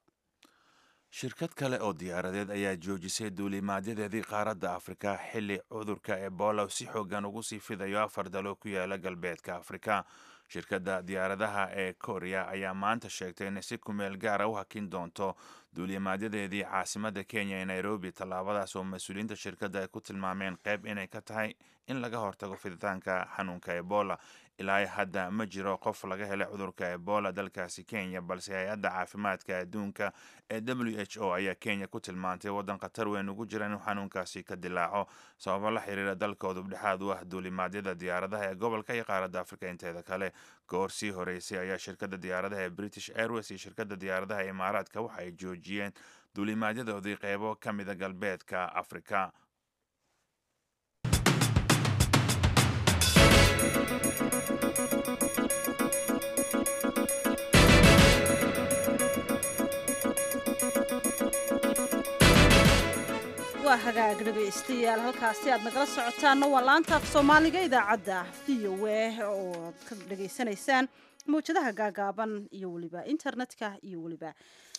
shirkad kale oo diyaaradeed ayaa joojisay duulimaadyadeedii qaaradda afrika xilli cudurka ebola si xoogan ugu sii fidayo afar dalo ku yaala galbeedka afrika shirkadda diyaaradaha ee korea ayaa maanta sheegtay inay si kumeel gaara u hakin doonto duulimaadyadeedii caasimadda kenya ee nairobi tallaabadaas oo mas-uuliyiinta shirkadda ay ku tilmaameen qayb inay ka tahay in laga hortago fiditaanka xanuunka ebola ilaa hadda ma jiro qof laga helay cudurka ebola dalkaasi kenya balse hay-adda caafimaadka adduunka ee w h o ayaa kenya ku tilmaantay waddan khatar weyn ugu jira inuu xanuunkaasi ka dilaaco sababo la xiriira dalkoodu dhexaad u ah duulimaadyada diyaaradaha ee gobolka iyo qaaradda afrika inteeda kale goor sii horeysay ayaa shirkadda diyaaradaha ee british airways iyo shirkadda diyaaradaha ee imaaraadka waxa ay joojiyeen duulimaadyadoodii qeybo ka mida galbeedka afrika waa hagaag dhegaystayaal halkaasi aad nagala socotaanna waa laanta af soomaaliga idaacadda v o a oo aad ka dhegaysanaysaan mawjadaha gaagaaban iyo weliba internetka iyo weliba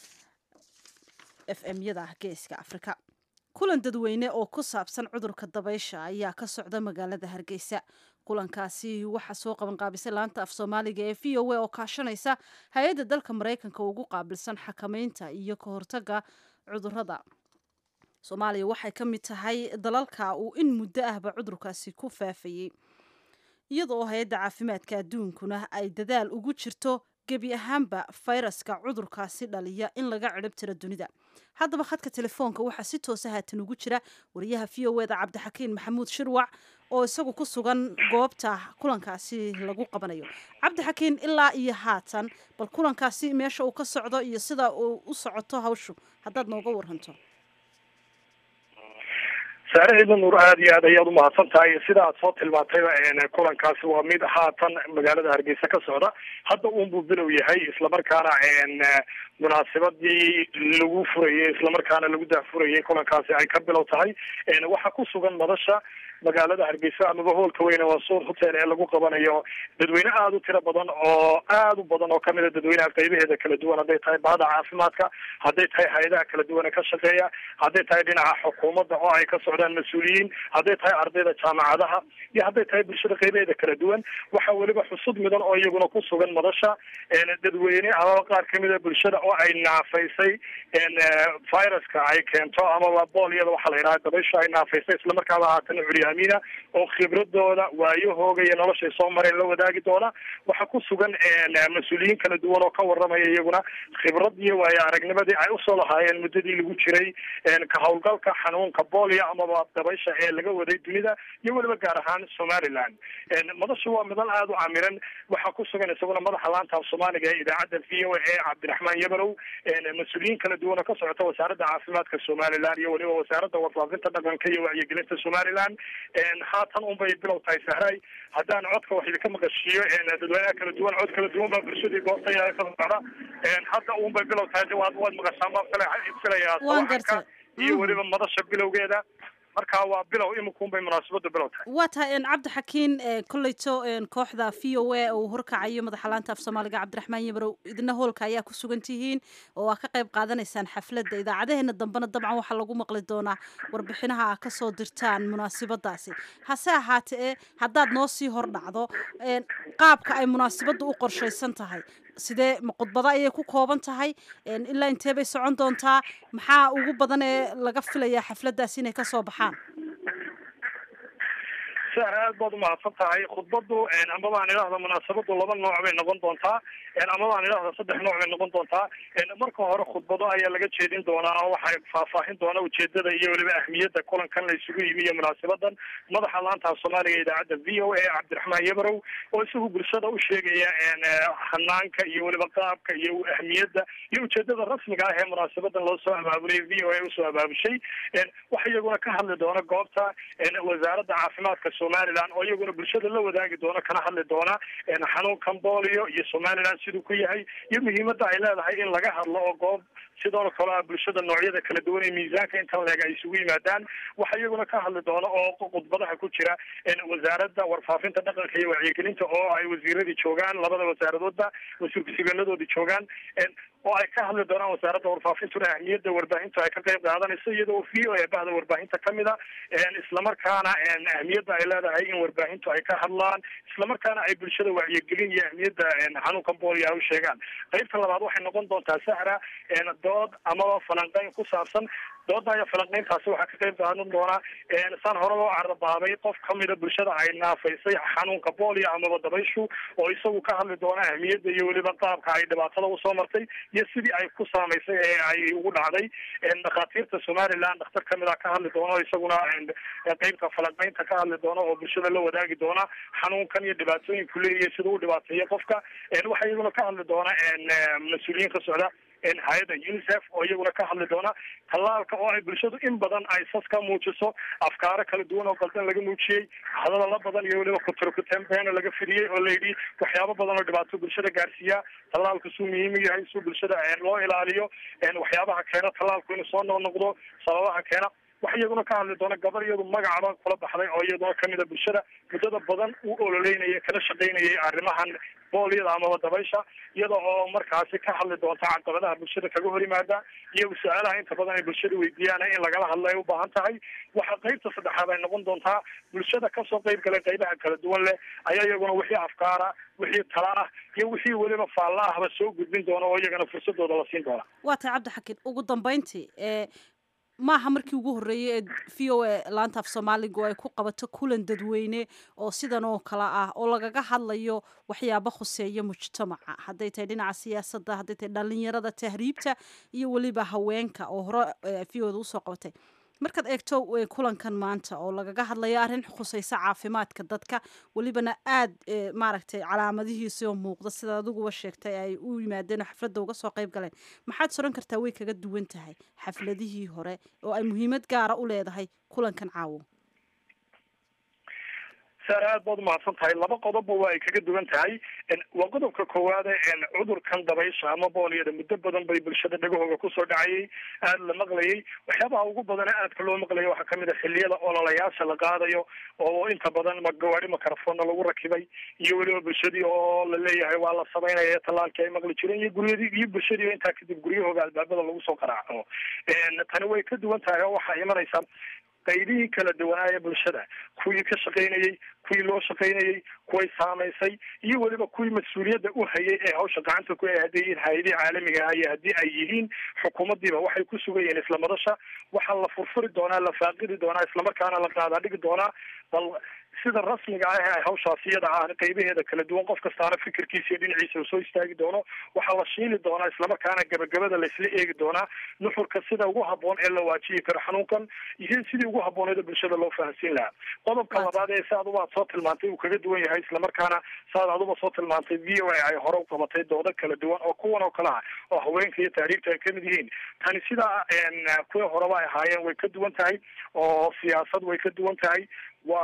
f m yada geeska afrika kulan dadweyne oo ku saabsan cudurka dabaysha ayaa ka socda magaalada hargeysa kulankaasi waxaa soo qabanqaabisay laanta af soomaaliga ee v o a oo kaashanaysa hay-adda dalka maraykanka ugu qaabilsan xakameynta iyo ka hortaga cudurada soomaaliya waxay ka mid tahay dalalka uu in muddo ahba cudurkaasi ku faafayey iyadoo hay-adda caafimaadka adduunkuna ay dadaal ugu jirto gebi ahaanba fayraska cudurkaasi dhaliya in laga cidhib tiro dunida haddaba khadka telefoonka waxaa si toosa haatan ugu jira wariyaha v o eda cabdixakiin maxamuud shirwac oo isagu ku sugan goobta kulankaasi lagu qabanayo cabdixakiin ilaa iyo haatan bal kulankaasi meesha uu ka socdo iyo sida uu u socoto hawshu haddaad nooga waranto saare ciidan nuur aada iyo aad ayaad umahadsan tahay sida aad soo tilmaantayba kulankaasi waa mid haatan magaalada hargeysa ka socda hadda uunbuu bilow yahay islamarkaana munaasabadii lagu furayay islamarkaana lagu daahfurayay kulankaasi ay ka bilow tahay waxaa ku sugan madasha magaalada hargeysa amaba hoolka weyne waa suur hotel ee lagu qabanayo dadweyne aada u tiro badan oo aada u badan oo kamid a dadweynaha qaybaheeda kala duwan hadday tahay bahda caafimaadka hadday tahay hay-adaha kala duwan ee ka shaqeeya hadday tahay dhinaca xukuumadda oo ay ka socdaan mas-uuliyiin hadday tahay ardayda jaamacadaha iyo hadday tahay bulshada qaybaheeda kala duwan waxaa weliba xusud midan oo iyaguna ku sugan madasha dadweyne amaba qaar kamid a bulshada oo ay naafaysay viruska ay keento amaba boolyada waxaa la yidhaha dabaysha ay naafaysay islamarkaaba haatana curyaamiina oo khibradooda waayahooga iyo noloshay soo mareen la wadaagi doona waxaa ku sugan mas-uuliyiin kala duwan oo ka waramaya iyaguna khibrad iyo waayo aragnimadii ay usoo lahaayeen muddadii lagu jiray ka howlgalka xanuunka boolya amaba dabaysha ee laga waday dunida iyo weliba gaar ahaan somaliland madasha waa midal aada u camiran waxaa ku sugan isaguna madaxa laanta af soomaaliga ee idaacadda v o a ee cabdiraxmaan yabanow mas-uuliyiin kala duwan oo ka socota wasaaradda caafimaadka somaliland iyo weliba wasaaradda warfaafinta dhaqanka iyo wacyigelinta somaliland haatan un bay bilow tahay sahray haddaan codka wax idinka maqashiiyo dadweynaha kala duwan cod kala duwan baa bulshadii goobta ka socda hadda un bay bilow tahay waad waad maqashaan baan filaya filayaa sawaxanka iyo weliba madasha bilowgeeda marka waa bilow iminkuunbay munaasabadu bilow tahay waa tahay een, cabdi xakiin een, kolleyto een, kooxda v o a uu horkacayo madaxa laanta af soomaaliga cabdiraxmaan yamarow idina hoolka ayaa ku sugan tihiin oo aa ka qayb qaadanaysaan xafladda idaacadaheena dambena dabcan waxaa lagu maqli doonaa warbixinaha aa kasoo dirtaan munaasabadaasi hase ahaatee haddaad noo sii hor dhacdo een, qaabka ay munaasabaddu u qorshaysan tahay sidee ma khudbado ayay ku kooban tahay een, ilaa intee bay socon doontaa maxaa ugu badan ee laga filayaa xafladdaas inay kasoo baxaan sahar aad baad umahadsan tahay khudbadu amaba aan idhaahda munaasabadu laba nooc bay noqon doontaa amaba aan idhaahda saddex nooc bay noqon doontaa marka hore khudbado ayaa laga jeedin doonaa oo waxay faahfaahin doona ujeedada iyo weliba ahmiyadda kulankan la isugu yimi iyo munaasabadan madaxa laanta soomaaliga idaacadda v o a cabdiraxmaan yabarow oo isagu bulshada u sheegaya hanaanka iyo weliba qaabka iyo ahmiyadda iyo ujeedada rasmiga ah ee munaasabadan loo soo abaabulay v o a usoo abaabushay waxa iyaguna ka hadli doona goobta wasaaradda caafimaadka somaliland oo iyaguna bulshada la wadaagi doona kana hadli doona xanuunkan bolio iyo somaliland siduu ku yahay iyo muhiimadda ay leedahay in laga hadlo oo goob sidoo kale ah bulshada noocyada kala duwan ee miisaanka intan leeg ay isugu yimaadaan waxa iyaguna ka hadli doona oo khudbadaha ku jira wasaaradda warfaafinta dhaqanka iyo wacyigelinta oo ay wasiiradii joogaan labada wasaaradoodba wasiir ku-xigeenadoodii joogaan oo ay ka hadli doonaan wasaaradda warfaafintuna ahmiyadda warbaahintu ay ka qayb qaadanayso iyadoo v o a bahda warbaahinta kamid a islamarkaana ahmiyadda ay leedahay in warbaahintu ay ka hadlaan islamarkaana ay bulshada wacyigelin iyo ahmiyadda xanuunkan boolio ay u sheegaan qaybta labaad waxay noqon doontaa sahra dood amaba falanqeyn ku saabsan dooda iyo falanqeyntaasi waxaa ka qayb qaadan doonaa saan hore loo carabaabay qof kamida bulshada ay naafaysay xanuunka boolio amaba dabayshu oo isagu ka hadli doona ahmiyadda iyo weliba qaabka ay dhibaatada usoo martay iyo sidii ay ku saamaysay ee ay ugu dhacday dhakhaatiirta somaliland dhakhtar kamid a ka hadli doona isaguna qeybta falanqeynta ka hadli doona oo bulshada la wadaagi doona xanuunkan iyo dhibaatooyinku leeyahay sida u dhibaateeyo qofka waxaa iyaguna ka hadli doona mas-uuliyiin ka socda hay-adda unicef oo iyaguna ka hadli doona tallaalka oo ay bulshadu in badan ay sas ka muujiso afkaaro kala duwan oo qaldan laga muujiyey hadalala badan iyo weliba kuturkutembeena laga fidiyey oo layidhi waxyaabo badan oo dhibaato bulshada gaarsiiya tallaalku suu muhiim u yahay suu bulshada loo ilaaliyo waxyaabaha keena tallaalku inuu soo noqnoqdo sababaha keena waxa iyaguna ka hadli doona gabar iyadu magacaba kula baxday oo iyaduna kamida bulshada muddada badan u ololeynaya kala shaqaynayay arrimahan booliyada amaba dabaysha iyada oo markaasi ka hadli doonta caqabadaha bulshada kaga hor yimaada iyo su-aalaha inta badan ay bulshada weydiiyaan in lagala hadlo ay u baahan tahay waxaa qeybta saddexaad ay noqon doontaa bulshada kasoo qeyb galay qeybaha kala duwan leh ayaa iyaguna wixii afkaara wixii tala ah iyo wixii weliba faalla ahba soo gudbin doona oo iyagana fursadooda la siin doona waa tahay cabdi xakiin ugu dambeyntii ee maaha markii ugu horreeyey ee v o a laanta af soomaaliga oo ay ku qabato kulan dadweyne oo sidan oo kale ah oo lagaga hadlayo waxyaabo khuseeya mujtamaca hadday tahay dhinaca siyaasadda hadday tahay dhalinyarada tahriibta iyo weliba haweenka oo hore v o da usoo qabatay markaad eegto kulankan maanta oo lagaga hadlayo arrin khuseysa caafimaadka dadka welibana aad maaragtay calaamadihiisi oo muuqda sida adiguba sheegtay ay u yimaadeen oo xafladda uga soo qayb galeen maxaad soran kartaa way kaga duwan tahay xafladihii hore oo ay muhiimad gaara u leedahay kulankan caawo saar aad baad umahadsan tahay laba qodobba waa ay kaga duwan tahay waa qodobka koowaade cudurkan dabaysha ama booliyada muddo badan bay bulshada dhagahooga kusoo dhacayay aada la maqlayay waxyaabaha ugu badana aadka loo maqlaya waxaa kamid a xiliyada ololayaasha la qaadayo oo inta badan magawaari makarafona lagu rakibay iyo weliba bulshadii oo la leeyahay waa la samaynaya tallaalkii ay maqli jireen iyo guryadii iyo bulshadii oo intaa kadib guryahooga albaabada lagu soo qaraaco tani way ka duwan tahay oo waxaa imanaysa qaybihii kala duwanaa ee bulshada kuwii ka shaqaynayey kuwii loo shaqaynayey kuway saamaysay iyo weliba kuwii mas-uuliyadda u hayay ee hawsha gacanta ku hadday yihiin hay-adihii caalamiga ah iyo haddii ay yihiin xukuumaddiiba waxay ku sugayeen isla madasha waxaa la furfuri doonaa la faaqidi doonaa islamarkaana la qaadaa dhigi doonaa bal sida rasmiga ah ee ay hawshaasi iyada ah qaybaheeda kala duwan qof kastaana fikirkiisa iyo dhinaciisa uu soo istaagi doono waxaa la shiili doonaa islamarkaana gabagabada laisla eegi doonaa nuxurka sida ugu haboon ee la waajihi karo xanuunkan iyo sidii ugu habbooneeda bulshada loo fahansiin lahaa qodobka labaad ee si aduba ad soo tilmaantay uu kaga duwan yahay islamarkaana saad aduba soo tilmaantay v o a ay hore u qabatay doodo kala duwan oo kuwan oo kale ah oo haweenka iyo tahriibta ay kamid yihiin tani sidaa kuwii horeba ay ahaayeen way ka duwan tahay oo siyaasad way ka duwan tahay waa mid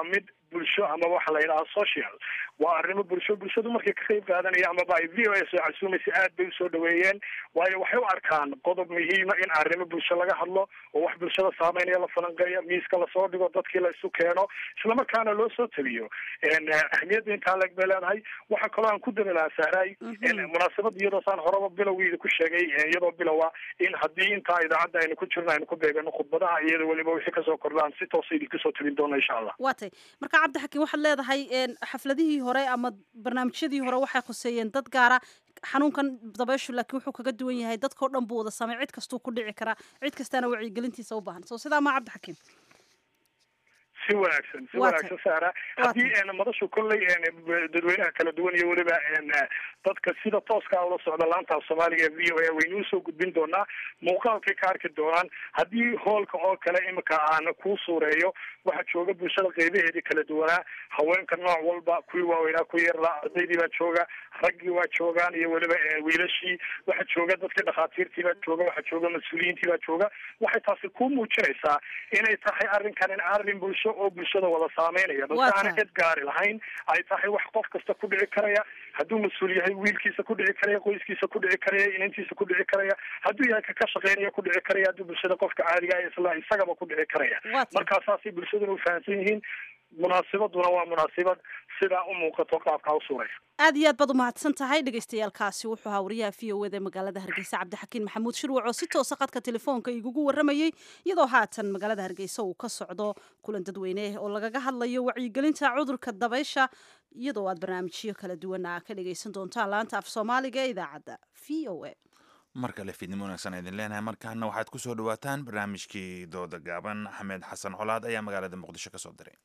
bulsho ama waxa la yidhaha social waa arrimo bulsho bulshadu markay ka qayb qaadanaya amaba ay v o a soo casuumaysa aad bay usoo dhaweeyeen waayo waxay u arkaan qodob muhiima in arrimo bulsho laga hadlo oo wax bulshada saameynaya la falanqeeyo miiska lasoo dhigo dadkii la isu keeno islamarkaana loo soo taliyo ahmiyadda intaa leeg bay leedahay waxaa kaloo aan ku dami lahaa sahraay munaasabad iyadoo saan horeba bilowgeeda ku sheegay iyadoo bilowa in haddii intaa idaacadda aynu ku jirno aynu ku beegano khudbadaha iyada weliba wixii kasoo kordhaan si toosa idinka soo tabin doona insha allah waa tay marka cabdixakiin waxaad leedahay xafladihii hore ama barnaamijyadii hore waxay khuseeyeen dad gaara xanuunkan dabeyshu laakiin wuxuu kaga duwan yahay dadkao dhan buu wada saamay cid kastuu ku dhici karaa cid kastaana wacyigelintiisa u baahan so sidaa maa cabdixakiim si wanaagsan si wanaagsan sahra haddii madashu kolley dadweynaha kala duwan iyo weliba dadka sida tooska ula socda laanta af soomaaliga v o a waynu usoo gudbin doonaa muuqaalkay ka arki doonaan haddii hoolka oo kale imika aan kuu suureeyo waxaa jooga bulshada qeybaheedii kala duwanaa haweenka nooc walba kuwii waaweynaa ku yeerlaa ardaydii baa jooga raggii waa joogaan iyo weliba wiilashii waxaa jooga dadkii dhakhaatiirtii baa jooga waxaa jooga mas-uuliyiintii baa jooga waxay taasi kuu muujinaysaa inay tahay arrinkan in arrin bulsho oo bulshada wada saameynaya balse aana cid gaari lahayn ay tahay wax qof kasta ku dhici karaya hadduu mas-uul yahay wiilkiisa ku dhici karaya qoyskiisa ku dhici karaya inantiisa ku dhici karaya hadduu yahay kaka shaqeynaya ku dhici karaya hadduu bulshada qofka caadiga ah isla isagaba ku dhici karaya markaa saasay bulshaduna ufahamsan yihiin munaasibaduna waa munaasibad sidaa u muuqato qaabkaa u suuraysa aad iyo aad baad umahadsan tahay dhagaystayaalkaasi wuxuu ahaa wariyaha v o eda magaalada hargeysa cabdixakiin maxamuud shirwac oo si toosa qadka telefoonka igugu waramayey iyadoo haatan magaalada hargeysa uu ka socdo kulan dadweyne oo lagaga hadlayo wacyigelinta cudurka dabaysha iyadoo aad barnaamijyo kala duwana ka dhagaysan doontaan laanta af soomaaliga ee idaacadda v o a mar kale fiidnimo wanaagsan idin leenahay markaana waxaad ku soo dhawaataan barnaamijkii dooda gaaban axmed xasan colaad ayaa magaalada muqdisho ka soo diray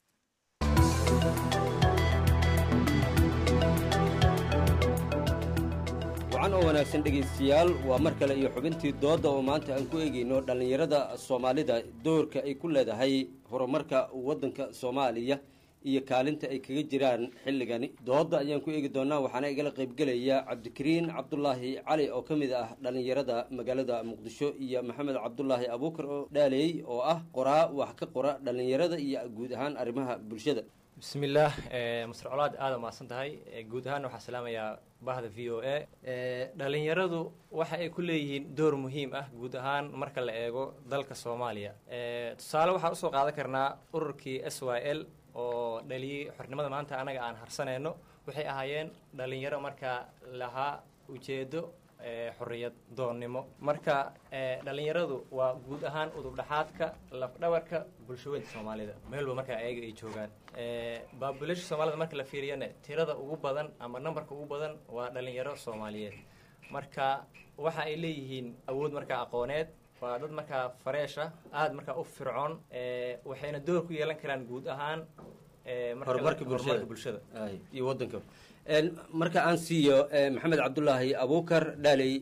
wacan oo wanaagsan dhegaystayaal waa mar kale iyo xubintii doodda oo maanta aan ku eegayno dhallinyarada soomaalida doorka ay ku leedahay horumarka waddanka soomaaliya iyo kaalinta ay kaga jiraan xilligani doodda ayaan ku eegi doonaa waxaana igala qaybgelaya cabdikariin cabdulaahi cali oo ka mid ah dhallinyarada magaalada muqdisho iyo maxamed cabdulaahi abuukar oo dhaaleey oo ah qoraa wax ka qora dhallinyarada iyo guud ahaan arrimaha bulshada bismillaah mastar colaad aada mahadsan tahay guud ahaan waxaa salaamayaa bahda v o a dhalinyaradu waxa ay ku leeyihiin door muhiim ah guud ahaan marka la eego dalka soomaaliya tusaale waxaan usoo qaadan karnaa ururkii s y l oo dhaliyey xornimada maanta anaga aan harsanayno waxay ahaayeen dhalinyaro markaa lahaa ujeedo xorriyad doonnimo marka dhalinyaradu waa guud ahaan udubdhaxaadka lafdhabarka bulshaweynta soomaalida meelba markaa ayaga ay joogaan babulasha soomaalida marka la fiiriyana tirada ugu badan ama nambarka ugu badan waa dhalinyaro soomaaliyeed marka waxa ay leeyihiin awood markaa aqooneed waa dad markaa fareesha aada markaa u fircoon waxayna door ku yeelan karaan guud ahaan horumarka bulshada iyo wadanka marka aan siiyo maxamed cabdulaahi abuukar dhaaley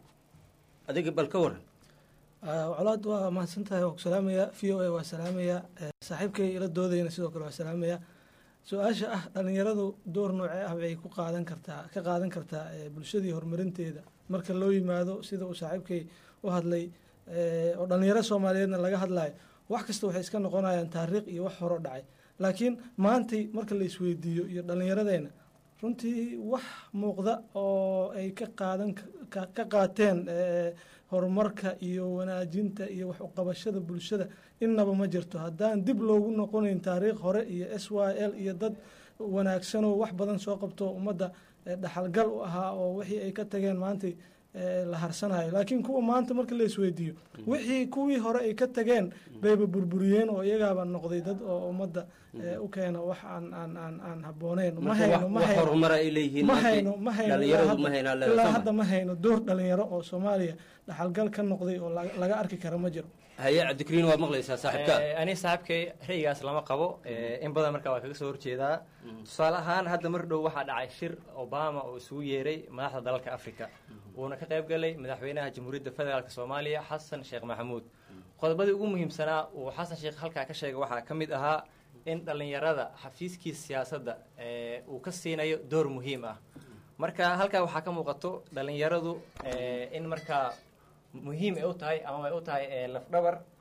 adiga bal ka waran colaad waa mahadsan tahay waa ku salaamaya v o a waa salaamaya saaxiibkay ila doodayna sidoo kale waa salaamaya su-aasha ah dhalinyaradu door noocee ah bay ku qaadan kartaa ka qaadan kartaa bulshadii horumarinteeda marka loo yimaado sida uu saaxiibkay u hadlay oo dhalinyaro soomaaliyeedna laga hadlayo wax kasta waxay iska noqonayaan taariikh iyo wax horo dhacay laakiin maantay marka la isweydiiyo iyo dhallinyaradeenna runtii wax muuqda oo ay ka qaadan ka qaateen horumarka iyo wanaajinta iyo wax uqabashada bulshada innaba ma jirto haddaan dib loogu noqonayn taariikh hore iyo s y l iyo dad wanaagsanoo wax badan soo qabto ummadda dhaxalgal u ahaa oo wixii ay ka tageen maantay la harsanayo laakiin kuwa maanta marka la isweydiiyo wixii kuwii hore ay ka tageen bayba burburiyeen oo iyagaaba noqday dad oo ummadda u keena wax aan aan aan aan habooneyn ma hayno ma hayno ma hayno ma hayno ilaa hadda ma hayno door dhalinyaro oo soomaaliya dhaxalgal ka noqday oo laga arki kara ma jiro haye cabdikariin waad maqlaysaa saaxiibka ani saaxiibkay ra'yigaas lama qabo in badan marka waa kaga soo horjeedaa tusaale ahaan hadda mar dhow waxaa dhacay shir obama oo isugu yeeray madaxda dalalka africa wuuna ka qayb galay madaxweynaha jamhuuriyadda federaalk soomaaliya xasan sheekh maxamuud qodobadii ugu muhiimsanaa uu xasan sheekh halkaa ka sheegay waxaa ka mid ahaa in dhallinyarada xafiiskiisa siyaasadda uu ka siinayo door muhiim ah marka halkaa waxaa ka muuqato dhallinyaradu in markaa muhiim ay u tahay ama ay u tahay lafdhabar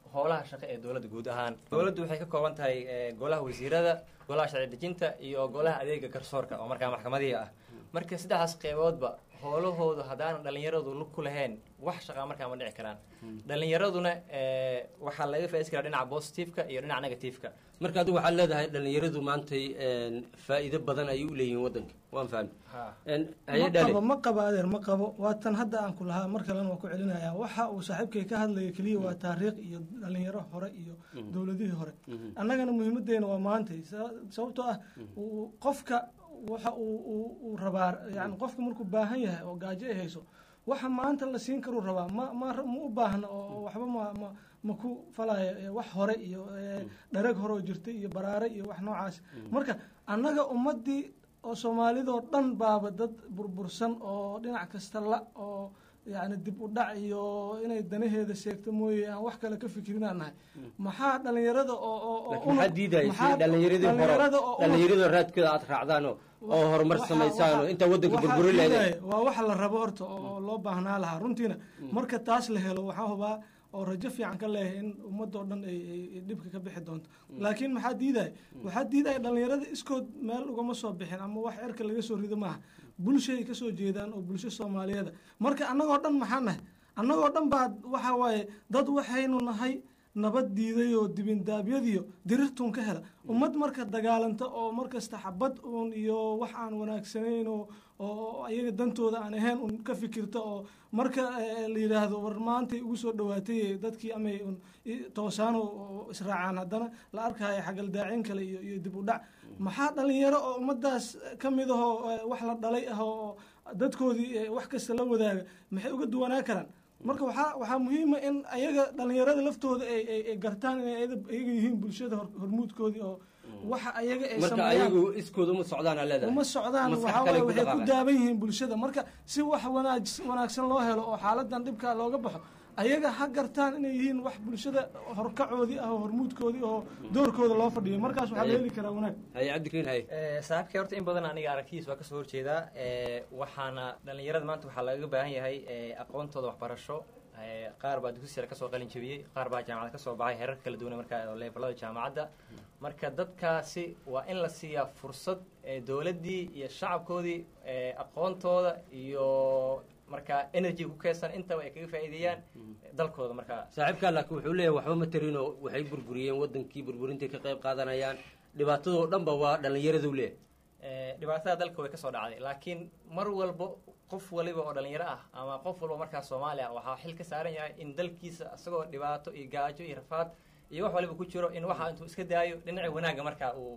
howlaha shaqo ee dowladda guud ahaan dowladdu waxay ka kooban tahay eh, golaha wasiirada golaha sharci dejinta iyo golaha adeega garsoorka oo markaa maxkamadihii ah marka saddexdaas qeyboodba howlahoodu haddaanan dhallinyaradu lug ku lahayn wax shaqaa markaa ma dhici karaan dhallinyaraduna eh, waxaa laga faa'iidaysan karaa dhinaca positiveka iyo dhinaca negativeka marka adigu waxaad leedahay dhallinyaradu maantay een, faa'iido badan ayay u leeyihiin waddanka waan fahmi Een, haye ma dhale qabo ma qabo adeer ma qabo waa tan hadda aan ku lahaa mar kalena waa ku celinaya waxa uu saaxiibkay ka hadlaya keliya waa taariikh iyo dhalinyaro hore iyo dowladihii hore annagana muhiimadeena waa maantay sa- sababtoo ah uu- qofka waxa uu uu- uu rabaa yani qofka markuu baahan yahay oo gaajo ay hayso waxa maanta la siin karuu rabaa ma ma ma u baahna oo waxba ma ma ma ku falaya eh, wax hore iyo eh, dharag hore oo jirtay iyo baraare iyo wax noocaas marka annaga ummadii oo soomaalidoo dhan baaba dad burbursan oo dhinac kasta la oo yani dib u dhac iyo inay danaheeda seegto mooye aan wax kale ka fikirinaan nahay maxaa dhalinyarada oo oo oo laakiin maxaa diidaya si dhallinyaradii hore dhalinyarada oo dhallinyarada raadkooda aad raacdaan oo oo horumar samaysaan oo intaa waddanka waxaa burburi leedahay diidaya waa waxa la rabo horta oo loo baahnaa lahaa runtiina marka taas la helo waxaa hubaa oo rajo fiican ka leeyahay in ummadoo dhan ay ay- ay dhibka ka bixi doonto laakiin maxaa diidaya waxaa diidaya dhalinyarada iskood meel ugama soo bixin ama wax erka laga soo rido maaha bulshay ka soo jeedaan oo bulsho soomaaliyeeda marka annagoo dhan maxaa nahay annagoo dhan baa waxa waaye dad waxaynu nahay nabad diiday oo dibindaabyadiyo dirirtuun ka hela ummad marka dagaalanta oo markasta xabad uun iyo wax aan wanaagsanayn oo oo ayaga dantooda aan ahayn un ka fikirta oo marka eh, la yidhaahdo war maantay ugu soo dhawaatay dadkii amay un i- toosaan oo- oo israacaan haddana la arkaayo xagaldaacin kale iyo iyo dib u dhac maxaa dhalinyaro oo ummadaas ka mid ahoo eh, wax la dhalay ah oo dadkoodii eh, wax kasta la wadaaga maxay uga duwanaa karaan marka waxaa waxaa muhiima in ayaga dhalinyarada laftooda ay ay ay gartaan inay ayada ayaga yihiin bulshada hor- hormuudkoodii oo waxa ayaga ay marka sameeyaan ayagu iskooda uma socdaan aa leedahay uma socdaan Maskax waxaa kale waaye ku waxay ku dhaqaaqaan. daaban yihiin bulshada marka si wax wanaag wanaagsan loo helo oo xaaladan dhibka looga baxo ayaga ha gartaan inay yihiin wax bulshada horkacoodii ah oo hormuudkoodii oo doorkooda loo fadhiyo markaas waxaa la heli karaa wanaag haye cabdikariin haye Eh, saaxiibkay horta in badan aniga aragtidiis waa kasoo horjeedaa Eh, waxaana dhalinyarada maanta waxaa lagaga baahan yahay eh, aqoontooda waxbarasho Eh, qaar baa dugsi sare kasoo qalin jabiyey qaar baa jaamacad kasoo baxay heerar kala duwan markaa oo levelada jaamacadda marka dadkaasi waa in la siiyaa fursad eh, dowladdii iyo shacabkoodii eh, aqoontooda iyo markaa energy ku keedsan intaba ay kaga faa'iideeyaan dalkooda markaa saaxiibkaa laakiin wuxuu leeyahay waxba ma tarinoo waxay burburiyeen waddankii burburintay ka qayb qaadanayaan dhibaatadoo dhanba waa dhallinyaradu leeyahay Eh, dhibaatada dalka way kasoo dhacday laakiin mar walbo qof waliba oo dhalinyaro ah ama qof walba markaa soomaali ah waxaa xil ka saaran yahay in dalkiisa isagoo dhibaato iyo gaajo iyo rafaad iyo wax waliba ku jiro in waxa intuu iska daayo dhinaca wanaagga markaa uu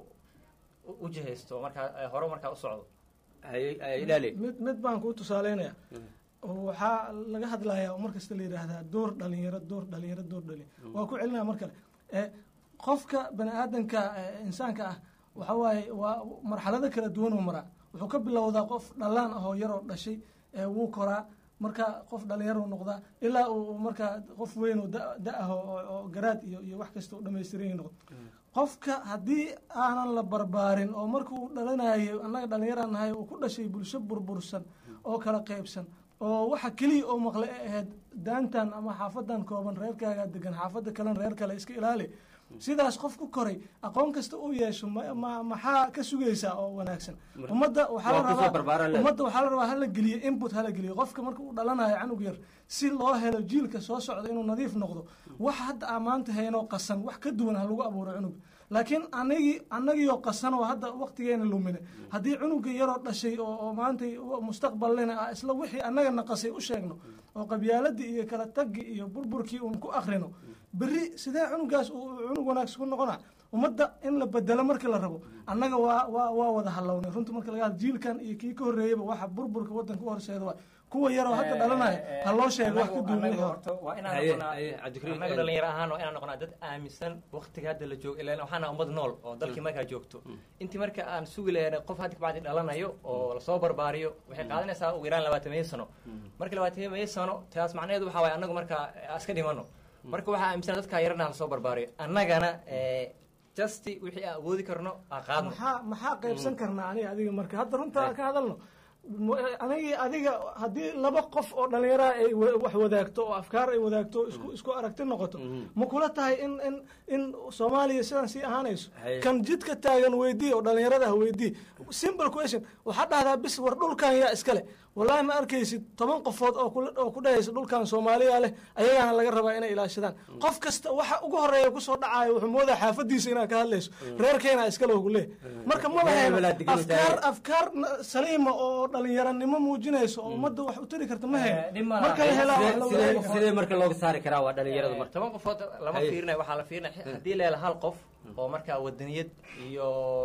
u- u jihaysto markaa eh, hore markaa u socdo mid mid baan kuu tusaaleynaya oo waxaa laga hadlayaa oo markasta la yidhaahdaa door dhalinyaro door dhalinyaro door dhalinyaro waa ku celinaya mar kale Eh, qofka bani aadanka eh, insaanka ah waxa waaye waa marxalado kala duwan oo maraa wuxuu ka bilowdaa qof dhallaan ah oo yaroo dhashay eh, wuu koraa marka qof dhalinyaro noqdaa ilaa uu markaa qof weyn oo da- da ah oo oo- oo garaad iyo iyo wax kasta u dhamaystiran yahay noqdo qofka haddii aanan la barbaarin oo marka uu dhalanayo annaga dhallinyaraan nahay uu ku dhashay bulsho burbursan oo kala qaybsan oo waxa keliya oo maqle ay ahayd daantan ama xaafadan kooban reerkaagaa degan xaafada kalena reer kale iska ilaali sidaas qof ku koray aqoon kasta uu yeesho ma- ma- maxaa ka sugaysaa oo wanaagsan ummadda waxaa la Waa kusoo barbaaran rabaa leh. ummadda waxaa la rabaa hala geliyo input hala geliyo qofka marka uu dhalanayo canug yar si loo helo jiilka soo socda inuu nadiif noqdo wax hadda aan maanta haynoo qasan wax ka duwan ha lagu abuuro cunuga laakiin anagii annagiioo qasan oo hadda waqtigeena lumine haddii cunuga yaroo dhashay oo oo maanta mustaqbalina ah isla wixii annaga naqasay u sheegno oo qabyaaladii iyo kala taggi iyo burburkii uun ku akrino berri sidee cunugaas uu uu cunug wanaagsan ku noqona ummadda in la bedelo marka la rabo annaga waa waa waa wada halownay runta marka laga hadlo jiilkan iyo kii ka horreeyaba waxa burburka waddanka u horseeda waay kuwa yaroo hadda dhalanaya ha loo sheego wax ka duwan wixii hore. waa inaan Haye, noqonaa haye, Cabdikariim, annaga eh, dhalinyaro ahaan waa inaan noqonaa dad aaminsan waqtiga hadda la joogo ilaan waxaana ummad nool oo dalkii markaa joogto intii marka aan sugi lahayn qof hadda kabacdi dhalanayo oo lasoo barbaariyo waxay qaadanaysaa ugu yaraan labaatamiyo sano marka labaatamiyo sano taas macnaheedu waxaa waye annagu marka eh, iska dhimano marka waxaa aaminsan dadkaa yarana lasoo barbaariyo annagana eh, justi wixii aan awoodi karno aan qaadno maxaa maxaa qaybsan karnaa aniga adiga marka hadda runta ka hadalno anigi adiga haddii laba qof oo dhallinyaraha ay wa- wax wadaagto oo afkaar ay wadaagto isku isku aragti noqoto ma kula tahay in in in soomaaliya sidan sii ahaanayso Haye. kan jidka taagan weydii oo dhallinyarada ha weydii simple question waxaa dhahdaa bis war dhulkan yaa iskale wallahi ma arkaysid toban qofood oo kula- oo ku dhahaysa dhulkan soomaaliya leh ayagaana laga rabaa inay ilaashadaan qof kasta waxa ugu horeeya kusoo dhacaayo wuxuu moodaa xaafadiisa inaad ka hadlayso reerkeena iskale ugu leeh marka ma Meel lahayn walaad digniin afkaar tahay. afkaar na- saliima oo dhalinyaranimo muujinayso oo ummadda wax u tari karta ma hayn marka la helaa wax la sidee wadaagi sidee marka looga saari karaa waa dhalinyaradu marka toban qofood lama Haye. fiirinayo waxaa la fiirinaya haddii la helo hal qof oo markaa wadaniyad iyo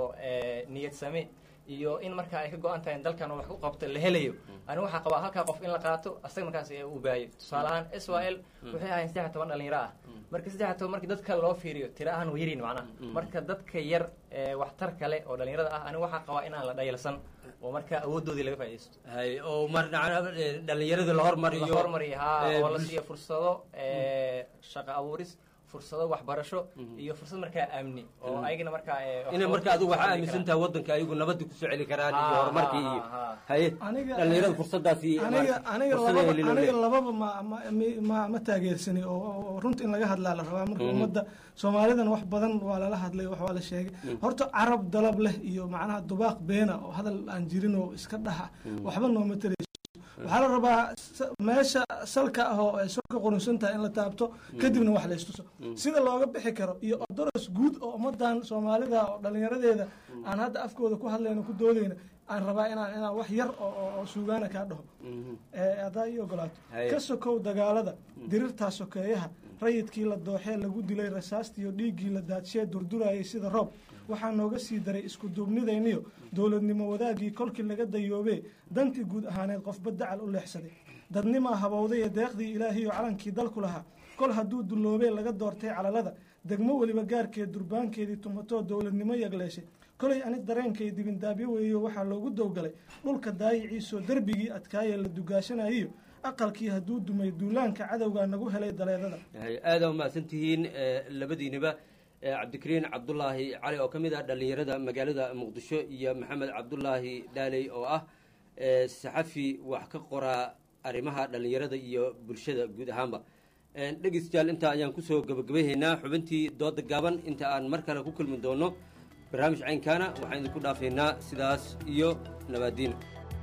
eh, niyad same iyo in markaa ay ka go-an tahay in dalkan uu wax ku qabto la helayo ani waxaa qabaa halkaa qof in la qaato asaga markaas ee uu baayo tusaale ahaan israel waxay ahayn saddex toban dhalinyaro ah marka saddex toban markii dadka loo fiiriyo tira ahaan waa yarin macnaha marka dadka yar ee waxtar kale oo dhalinyarada ah ani waxaa qabaa inaan la dhayalsan oo marka awoodoodii laga faaidaysto hay oo mar dhalinyarada la hormariyo la hormariyo ha ee, oo la bulsh- siiyo fursado ee, shaqo abuuris fursado waxbarasho iyo fursad markaa amni oo ayagana markaa ee, wax inay qabad marka adigu ku waxaa samayn aaminsan karaan. tahay waddanka ayagu nabadda kusoo celi karaan iyo Ha, horumarkii ha, iyo ha, ha. haye Aniga- dhalinyarada fursadaasi aniga aniga fursada lababa helin oo aniga leh. lababa ma ma mi- ma ma taageersani oo oo- oo runta in laga hadlaa la rabaa marka Mhm. ummadda soomaalidan wax badan waa lala hadlay wax waa la sheegay Mhm. horta carab dalab leh iyo macnaha dubaaq beena oo hadal aan jirin oo iska dhaxa Mhm. waxba nooma tarayso waxaa la rabaa sa- meesha salka ah oo ay soo ka qurunsan tahay in la taabto kadibna wax la istuso Mhm. sida looga bixi karo iyo odoros guud oo ummadan soomaalida oo dhalinyaradeeda aan hadda afkooda ku hadlayno ku doodayna aan rabaa inaan inaan wax yar oo oo- oo suugaana kaa dhaho Mhm. ee haddaa ii ogolaato Haye. ka sokow dagaalada dirirtaa sokeeyaha rayidkii la dooxee lagu dilay rasaastiiyo dhiiggii la daadshee durdurayay sida roob waxaa nooga sii daray isku duubnidayniyo dowladnimo wadaagii kolkii laga dayoobee dantii guud ahaaneed qofba dacal u leexsaday dadnimaa habowday ee deeqdii ilaahiyo calankii dalku lahaa kol hadduu dulloobee laga doortay calalada degmo weliba gaarkeed durbaankeedii tumatoo dowladnimo yagleeshay kolay ani dareenkay dibindaabyo weeyo waxaa loogu dowgalay dhulka daayiciisoo derbigii adkaayee la dugaashanayiyo aqalkii hadduu dumay duulaanka cadowgaa nagu helay daleedada Hay, aada umahadsan tihiin eh, labadiiniba eh, cabdikariin cabdulaahi cali oo ka mid ah dhalinyarada magaalada muqdisho iyo maxamed cabdulaahi dhaaley oo ah eh, saxafi wax ka qoraa arrimaha dhalinyarada iyo bulshada guud ahaanba Eh, dhegeystayaal intaa ayaan kusoo gabagabayhaynaa xubintii dooda gaaban inta aan mar kale ku kulmi doono barnaamij caynkaana waxaan idinku dhaafaynaa sidaas iyo nabaadiin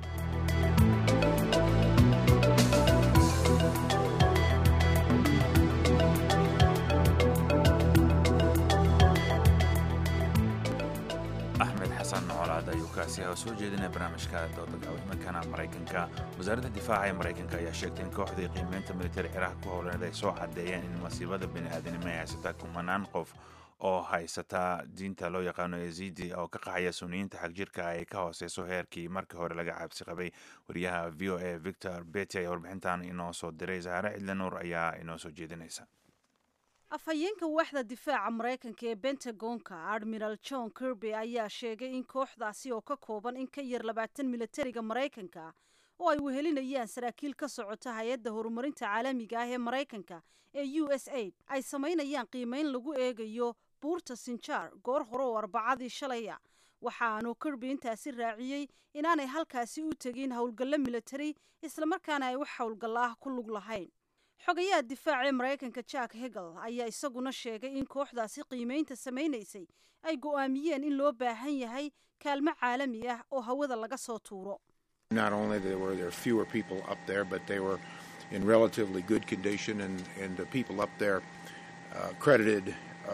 axmed xasan colaad ayuu kaasi ah oo soo jeedinaya barnaamijka dooda gaawimankana maraykanka wasaaradda difaaca ee maraykanka ayaa sheegtay in kooxdii qiimeynta militari ciraaq ku howlaneed ay soo cadeeyeen in masiibada bini'aadanimo ay haysataa kumanaan qof oo haysataa diinta loo yaqaano yazidi oo ka qaxaya suniyiinta xagjirka ay ka hooseyso heerkii markii hore laga cabsi qabay wariyaha v o a victor beti ayaa warbixintan inoo soo diray zahare cidlanuur ayaa inoo soo jeedinaysa afhayeenka waaxda difaaca maraykanka ee bentagonka admiral john kirby ayaa sheegay in kooxdaasi oo ka kooban in ka yar labaatan militariga maraykanka oo ay wehelinayaan saraakiil ka socota hay-adda horumarinta caalamiga ah ee maraykanka ee u s aid ay samaynayaan qiimeyn lagu eegayo buurta sinjaar goor hore oo arbacadii shalaya waxaanu kirby intaasi raaciyey inaanay halkaasi u tegin howlgallo militari islamarkaana ay wax howlgalla ah ku lug lahayn xogayaha difaaca ee maraykanka jack hegel ayaa isaguna sheegay in kooxdaasi qiimeynta samaynaysay ay go'aamiyeen in loo baahan yahay kaalmo caalami ah oo hawada laga soo tuuro Not only there were there fewer people up there, but they were in relatively good condition, and, and the people up there uh, credited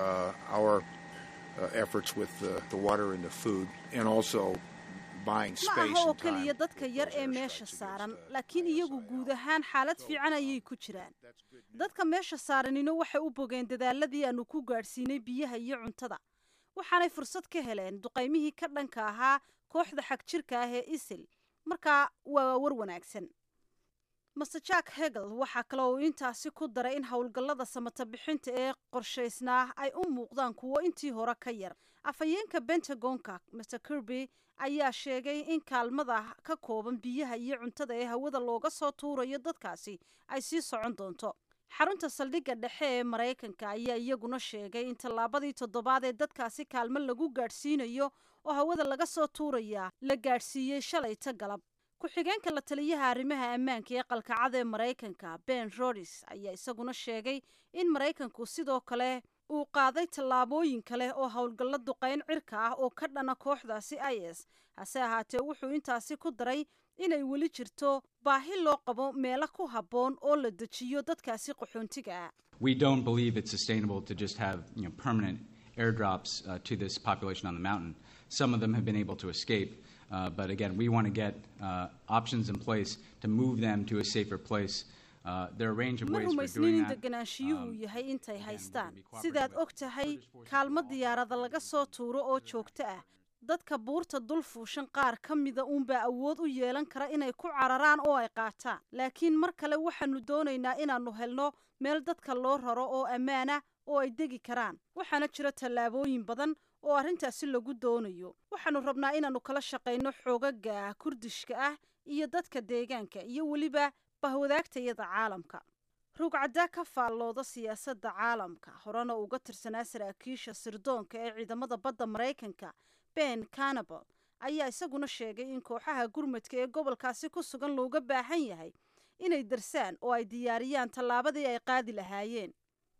uh, our uh, efforts with the, the water and the food, and also buying ma space aha oo and time. keliya dadka yar ee meesha saaran laakiin iyagu guud ahaan xaalad fiican ayay ku jiraan dadka meesha saaranino waxay u bogeen dadaaladii aanu ku gaadhsiinay biyaha iyo cuntada waxaanay fursad ka heleen duqaymihii ka dhanka ahaa kooxda xagjirka ah ee isil markaa waa war wanaagsan master jack hegel waxaa kale uu intaasi ku daray in howlgallada samata bixinta ee qorshaysnaa ay u muuqdaan kuwo intii hore ka yar afhayeenka bentagonka master kirby ayaa sheegay in kaalmada ka kooban biyaha iyo cuntada ee hawada looga soo tuurayo dadkaasi ay sii socon doonto xarunta saldhigga dhexe ee maraykanka ayaa iyaguna sheegay in tallaabadii toddobaad ee dadkaasi kaalmo lagu gaadhsiinayo oo hawada laga soo tuurayaa la gaadhsiiyey shalayta galab ku-xigeenka la taliyaha arrimaha ammaanka ee qalkacada ee maraykanka ben rodis ayaa isaguna sheegay in maraykanku sidoo kale uu qaaday tallaabooyin kale oo howlgallo duqayn cirka ah oo ka dhana kooxdaasi i s hase ahaatee wuxuu intaasi ku daray inay weli jirto baahi loo qabo meelo ku habboon oo la dejiyo dadkaasi qaxoontiga ah We don't believe it's sustainable to just have you know, permanent airdrops uh, to this population on the mountain. Some of them have been able to escape, uh, but again, we want to get uh, options in place to move them to a safer place. Uh, there are a range of ma ways for rumaysnin doing in that. degenaanshiyuhu yahay intay haystaan sidaad og tahay kaalmo diyaarada laga soo tuuro oo joogto ah dadka buurta dul fuushan qaar ka mida uunbaa awood u yeelan kara inay ku cararaan oo ay qaataan laakiin mar kale waxaanu doonaynaa inaannu helno meel dadka loo raro oo ammaana oo ay degi karaan waxaana jira tallaabooyin badan oo arrintaasi lagu doonayo waxaannu rabnaa inaannu kala shaqayno xoogaga kurdishka ah iyo dadka deegaanka iyo weliba bahwadaagtayada caalamka rugcaddaa ka faallooda siyaasadda caalamka horena uga tirsanaa saraakiisha sirdoonka ee ciidamada badda maraykanka ben canabal ayaa isaguna sheegay in kooxaha gurmadka ee gobolkaasi ku sugan looga baahan yahay inay darsaan oo ay diyaariyaan tallaabadii ay qaadi lahaayeen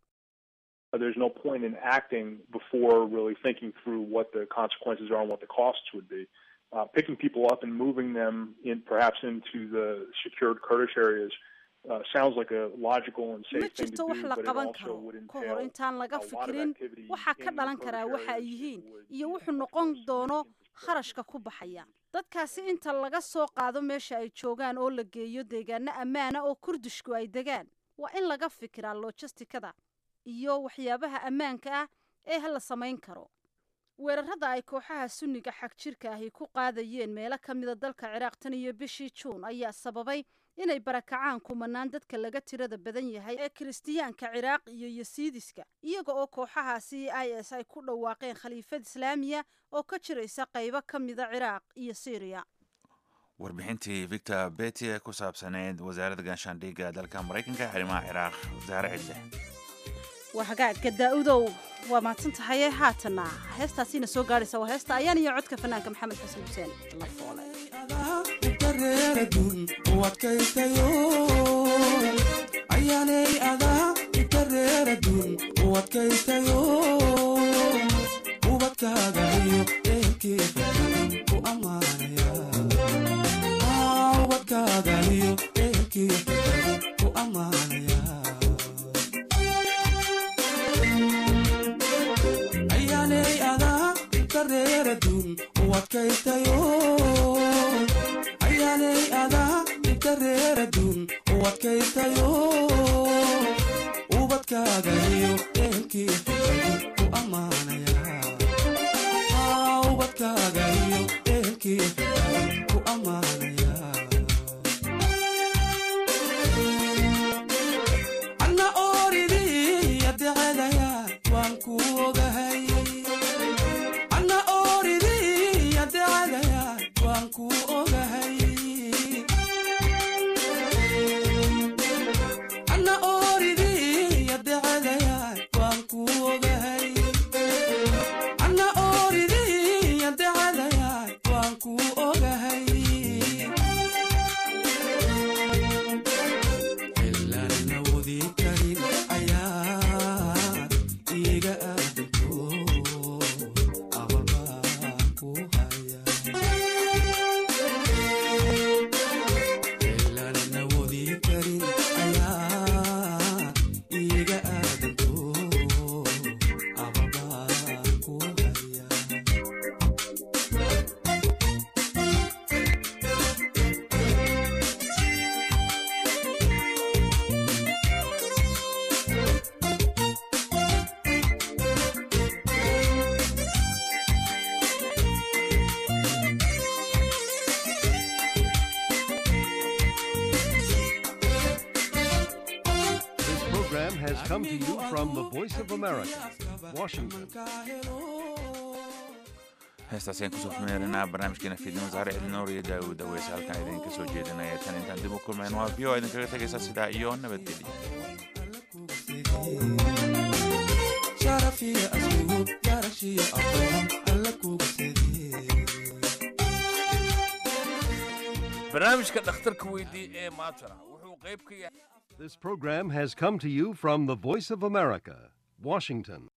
Uh, There's no point in acting before really thinking through what the consequences are and what the costs would be. Uh, picking people up and moving them in perhaps into the secured Kurdish areas uh, sounds like a logical and ma safe thing to jirto wax do, la but it qaban also karo would ka hor entail intaan laga a lot of fikirin activity waxaa ka in the dhalan karaa Kurdish waxa ay areas yihiin iyo wuxuu noqon doono kharashka ku baxaya dadkaasi inta laga soo qaado meesha ay joogaan oo la geeyo deegaano ammaana oo kurdishku ay degaan waa in laga fikiraa lojistikada iyo waxyaabaha ammaanka ah ee la samayn karo weerarada ay kooxaha sunniga xag jirka ahi ku qaadayeen meelo ka mida dalka ciraaq tan iyo bishii juun ayaa sababay inay barakacaan kumanaan dadka laga tirada badan yahay ee kiristiyaanka ciraaq iyo yasiidiska iyaga oo kooxahaasi i s ay ku dhawaaqeen khaliifad islaamiya oo ka jiraysa qaybo ka mida ciraaq iyo syriya warbixintii victor beti ee ku saabsaneyd wasaaradda gaashaandhigga dalka maraykanka ee arrimaha ciraaq wasaare cidle waa hagaagga daa-udow waa mahadsan tahaye haatana heestaasiina soo gaadhaysa waa heesta ayaan iyo codka fanaanka maxamed xasan xuseen la foole ayaanay adaa inta reeradun u adkaystayo ubadkaaga iyo ehelkeeda ku ammaanaya Ah, ubadkaaga iyo ehelkeeda ku ammaanaya ayaanay adaa inta reeradun u adkaystayo ayaanay adaa inta reeradun u adkaystayo ubadkaaga iyo ehelkeeda ku ammaanaya Ah, ubadkaaga iyo ehelkeeda ku ammaanaya anna ooridii adeecadaya waan ku ogahay anna ooridii adeecadaya waan ku ogahay anna ooridii adeecadaya waan ku ogahay anna ooridii adeecadaya waan ku ogahay ilaan awoodi karin ayaa iga aadanto ababaan ku haya ilaan awoodi karin ayaa iga aadanto ababaan ku haya This program has come to you from the Voice of America, Washington. heestaasi aan kusoo xumeerinaa barnaamijkeena fiidnimo saare cidinoor iyo daawud daweyse halkan idinka soo jeedinaya tan intaan dib u kulmayn waa v o idinkaga tegaysa sidaa iyo nabadgelyo sharafiya asluub garashiya aqoon alla kuga sediyey barnaamijka dhakhtarka weydii ee maantana wuxuu qayb ka yahay This program has come to you from the Voice of America, Washington.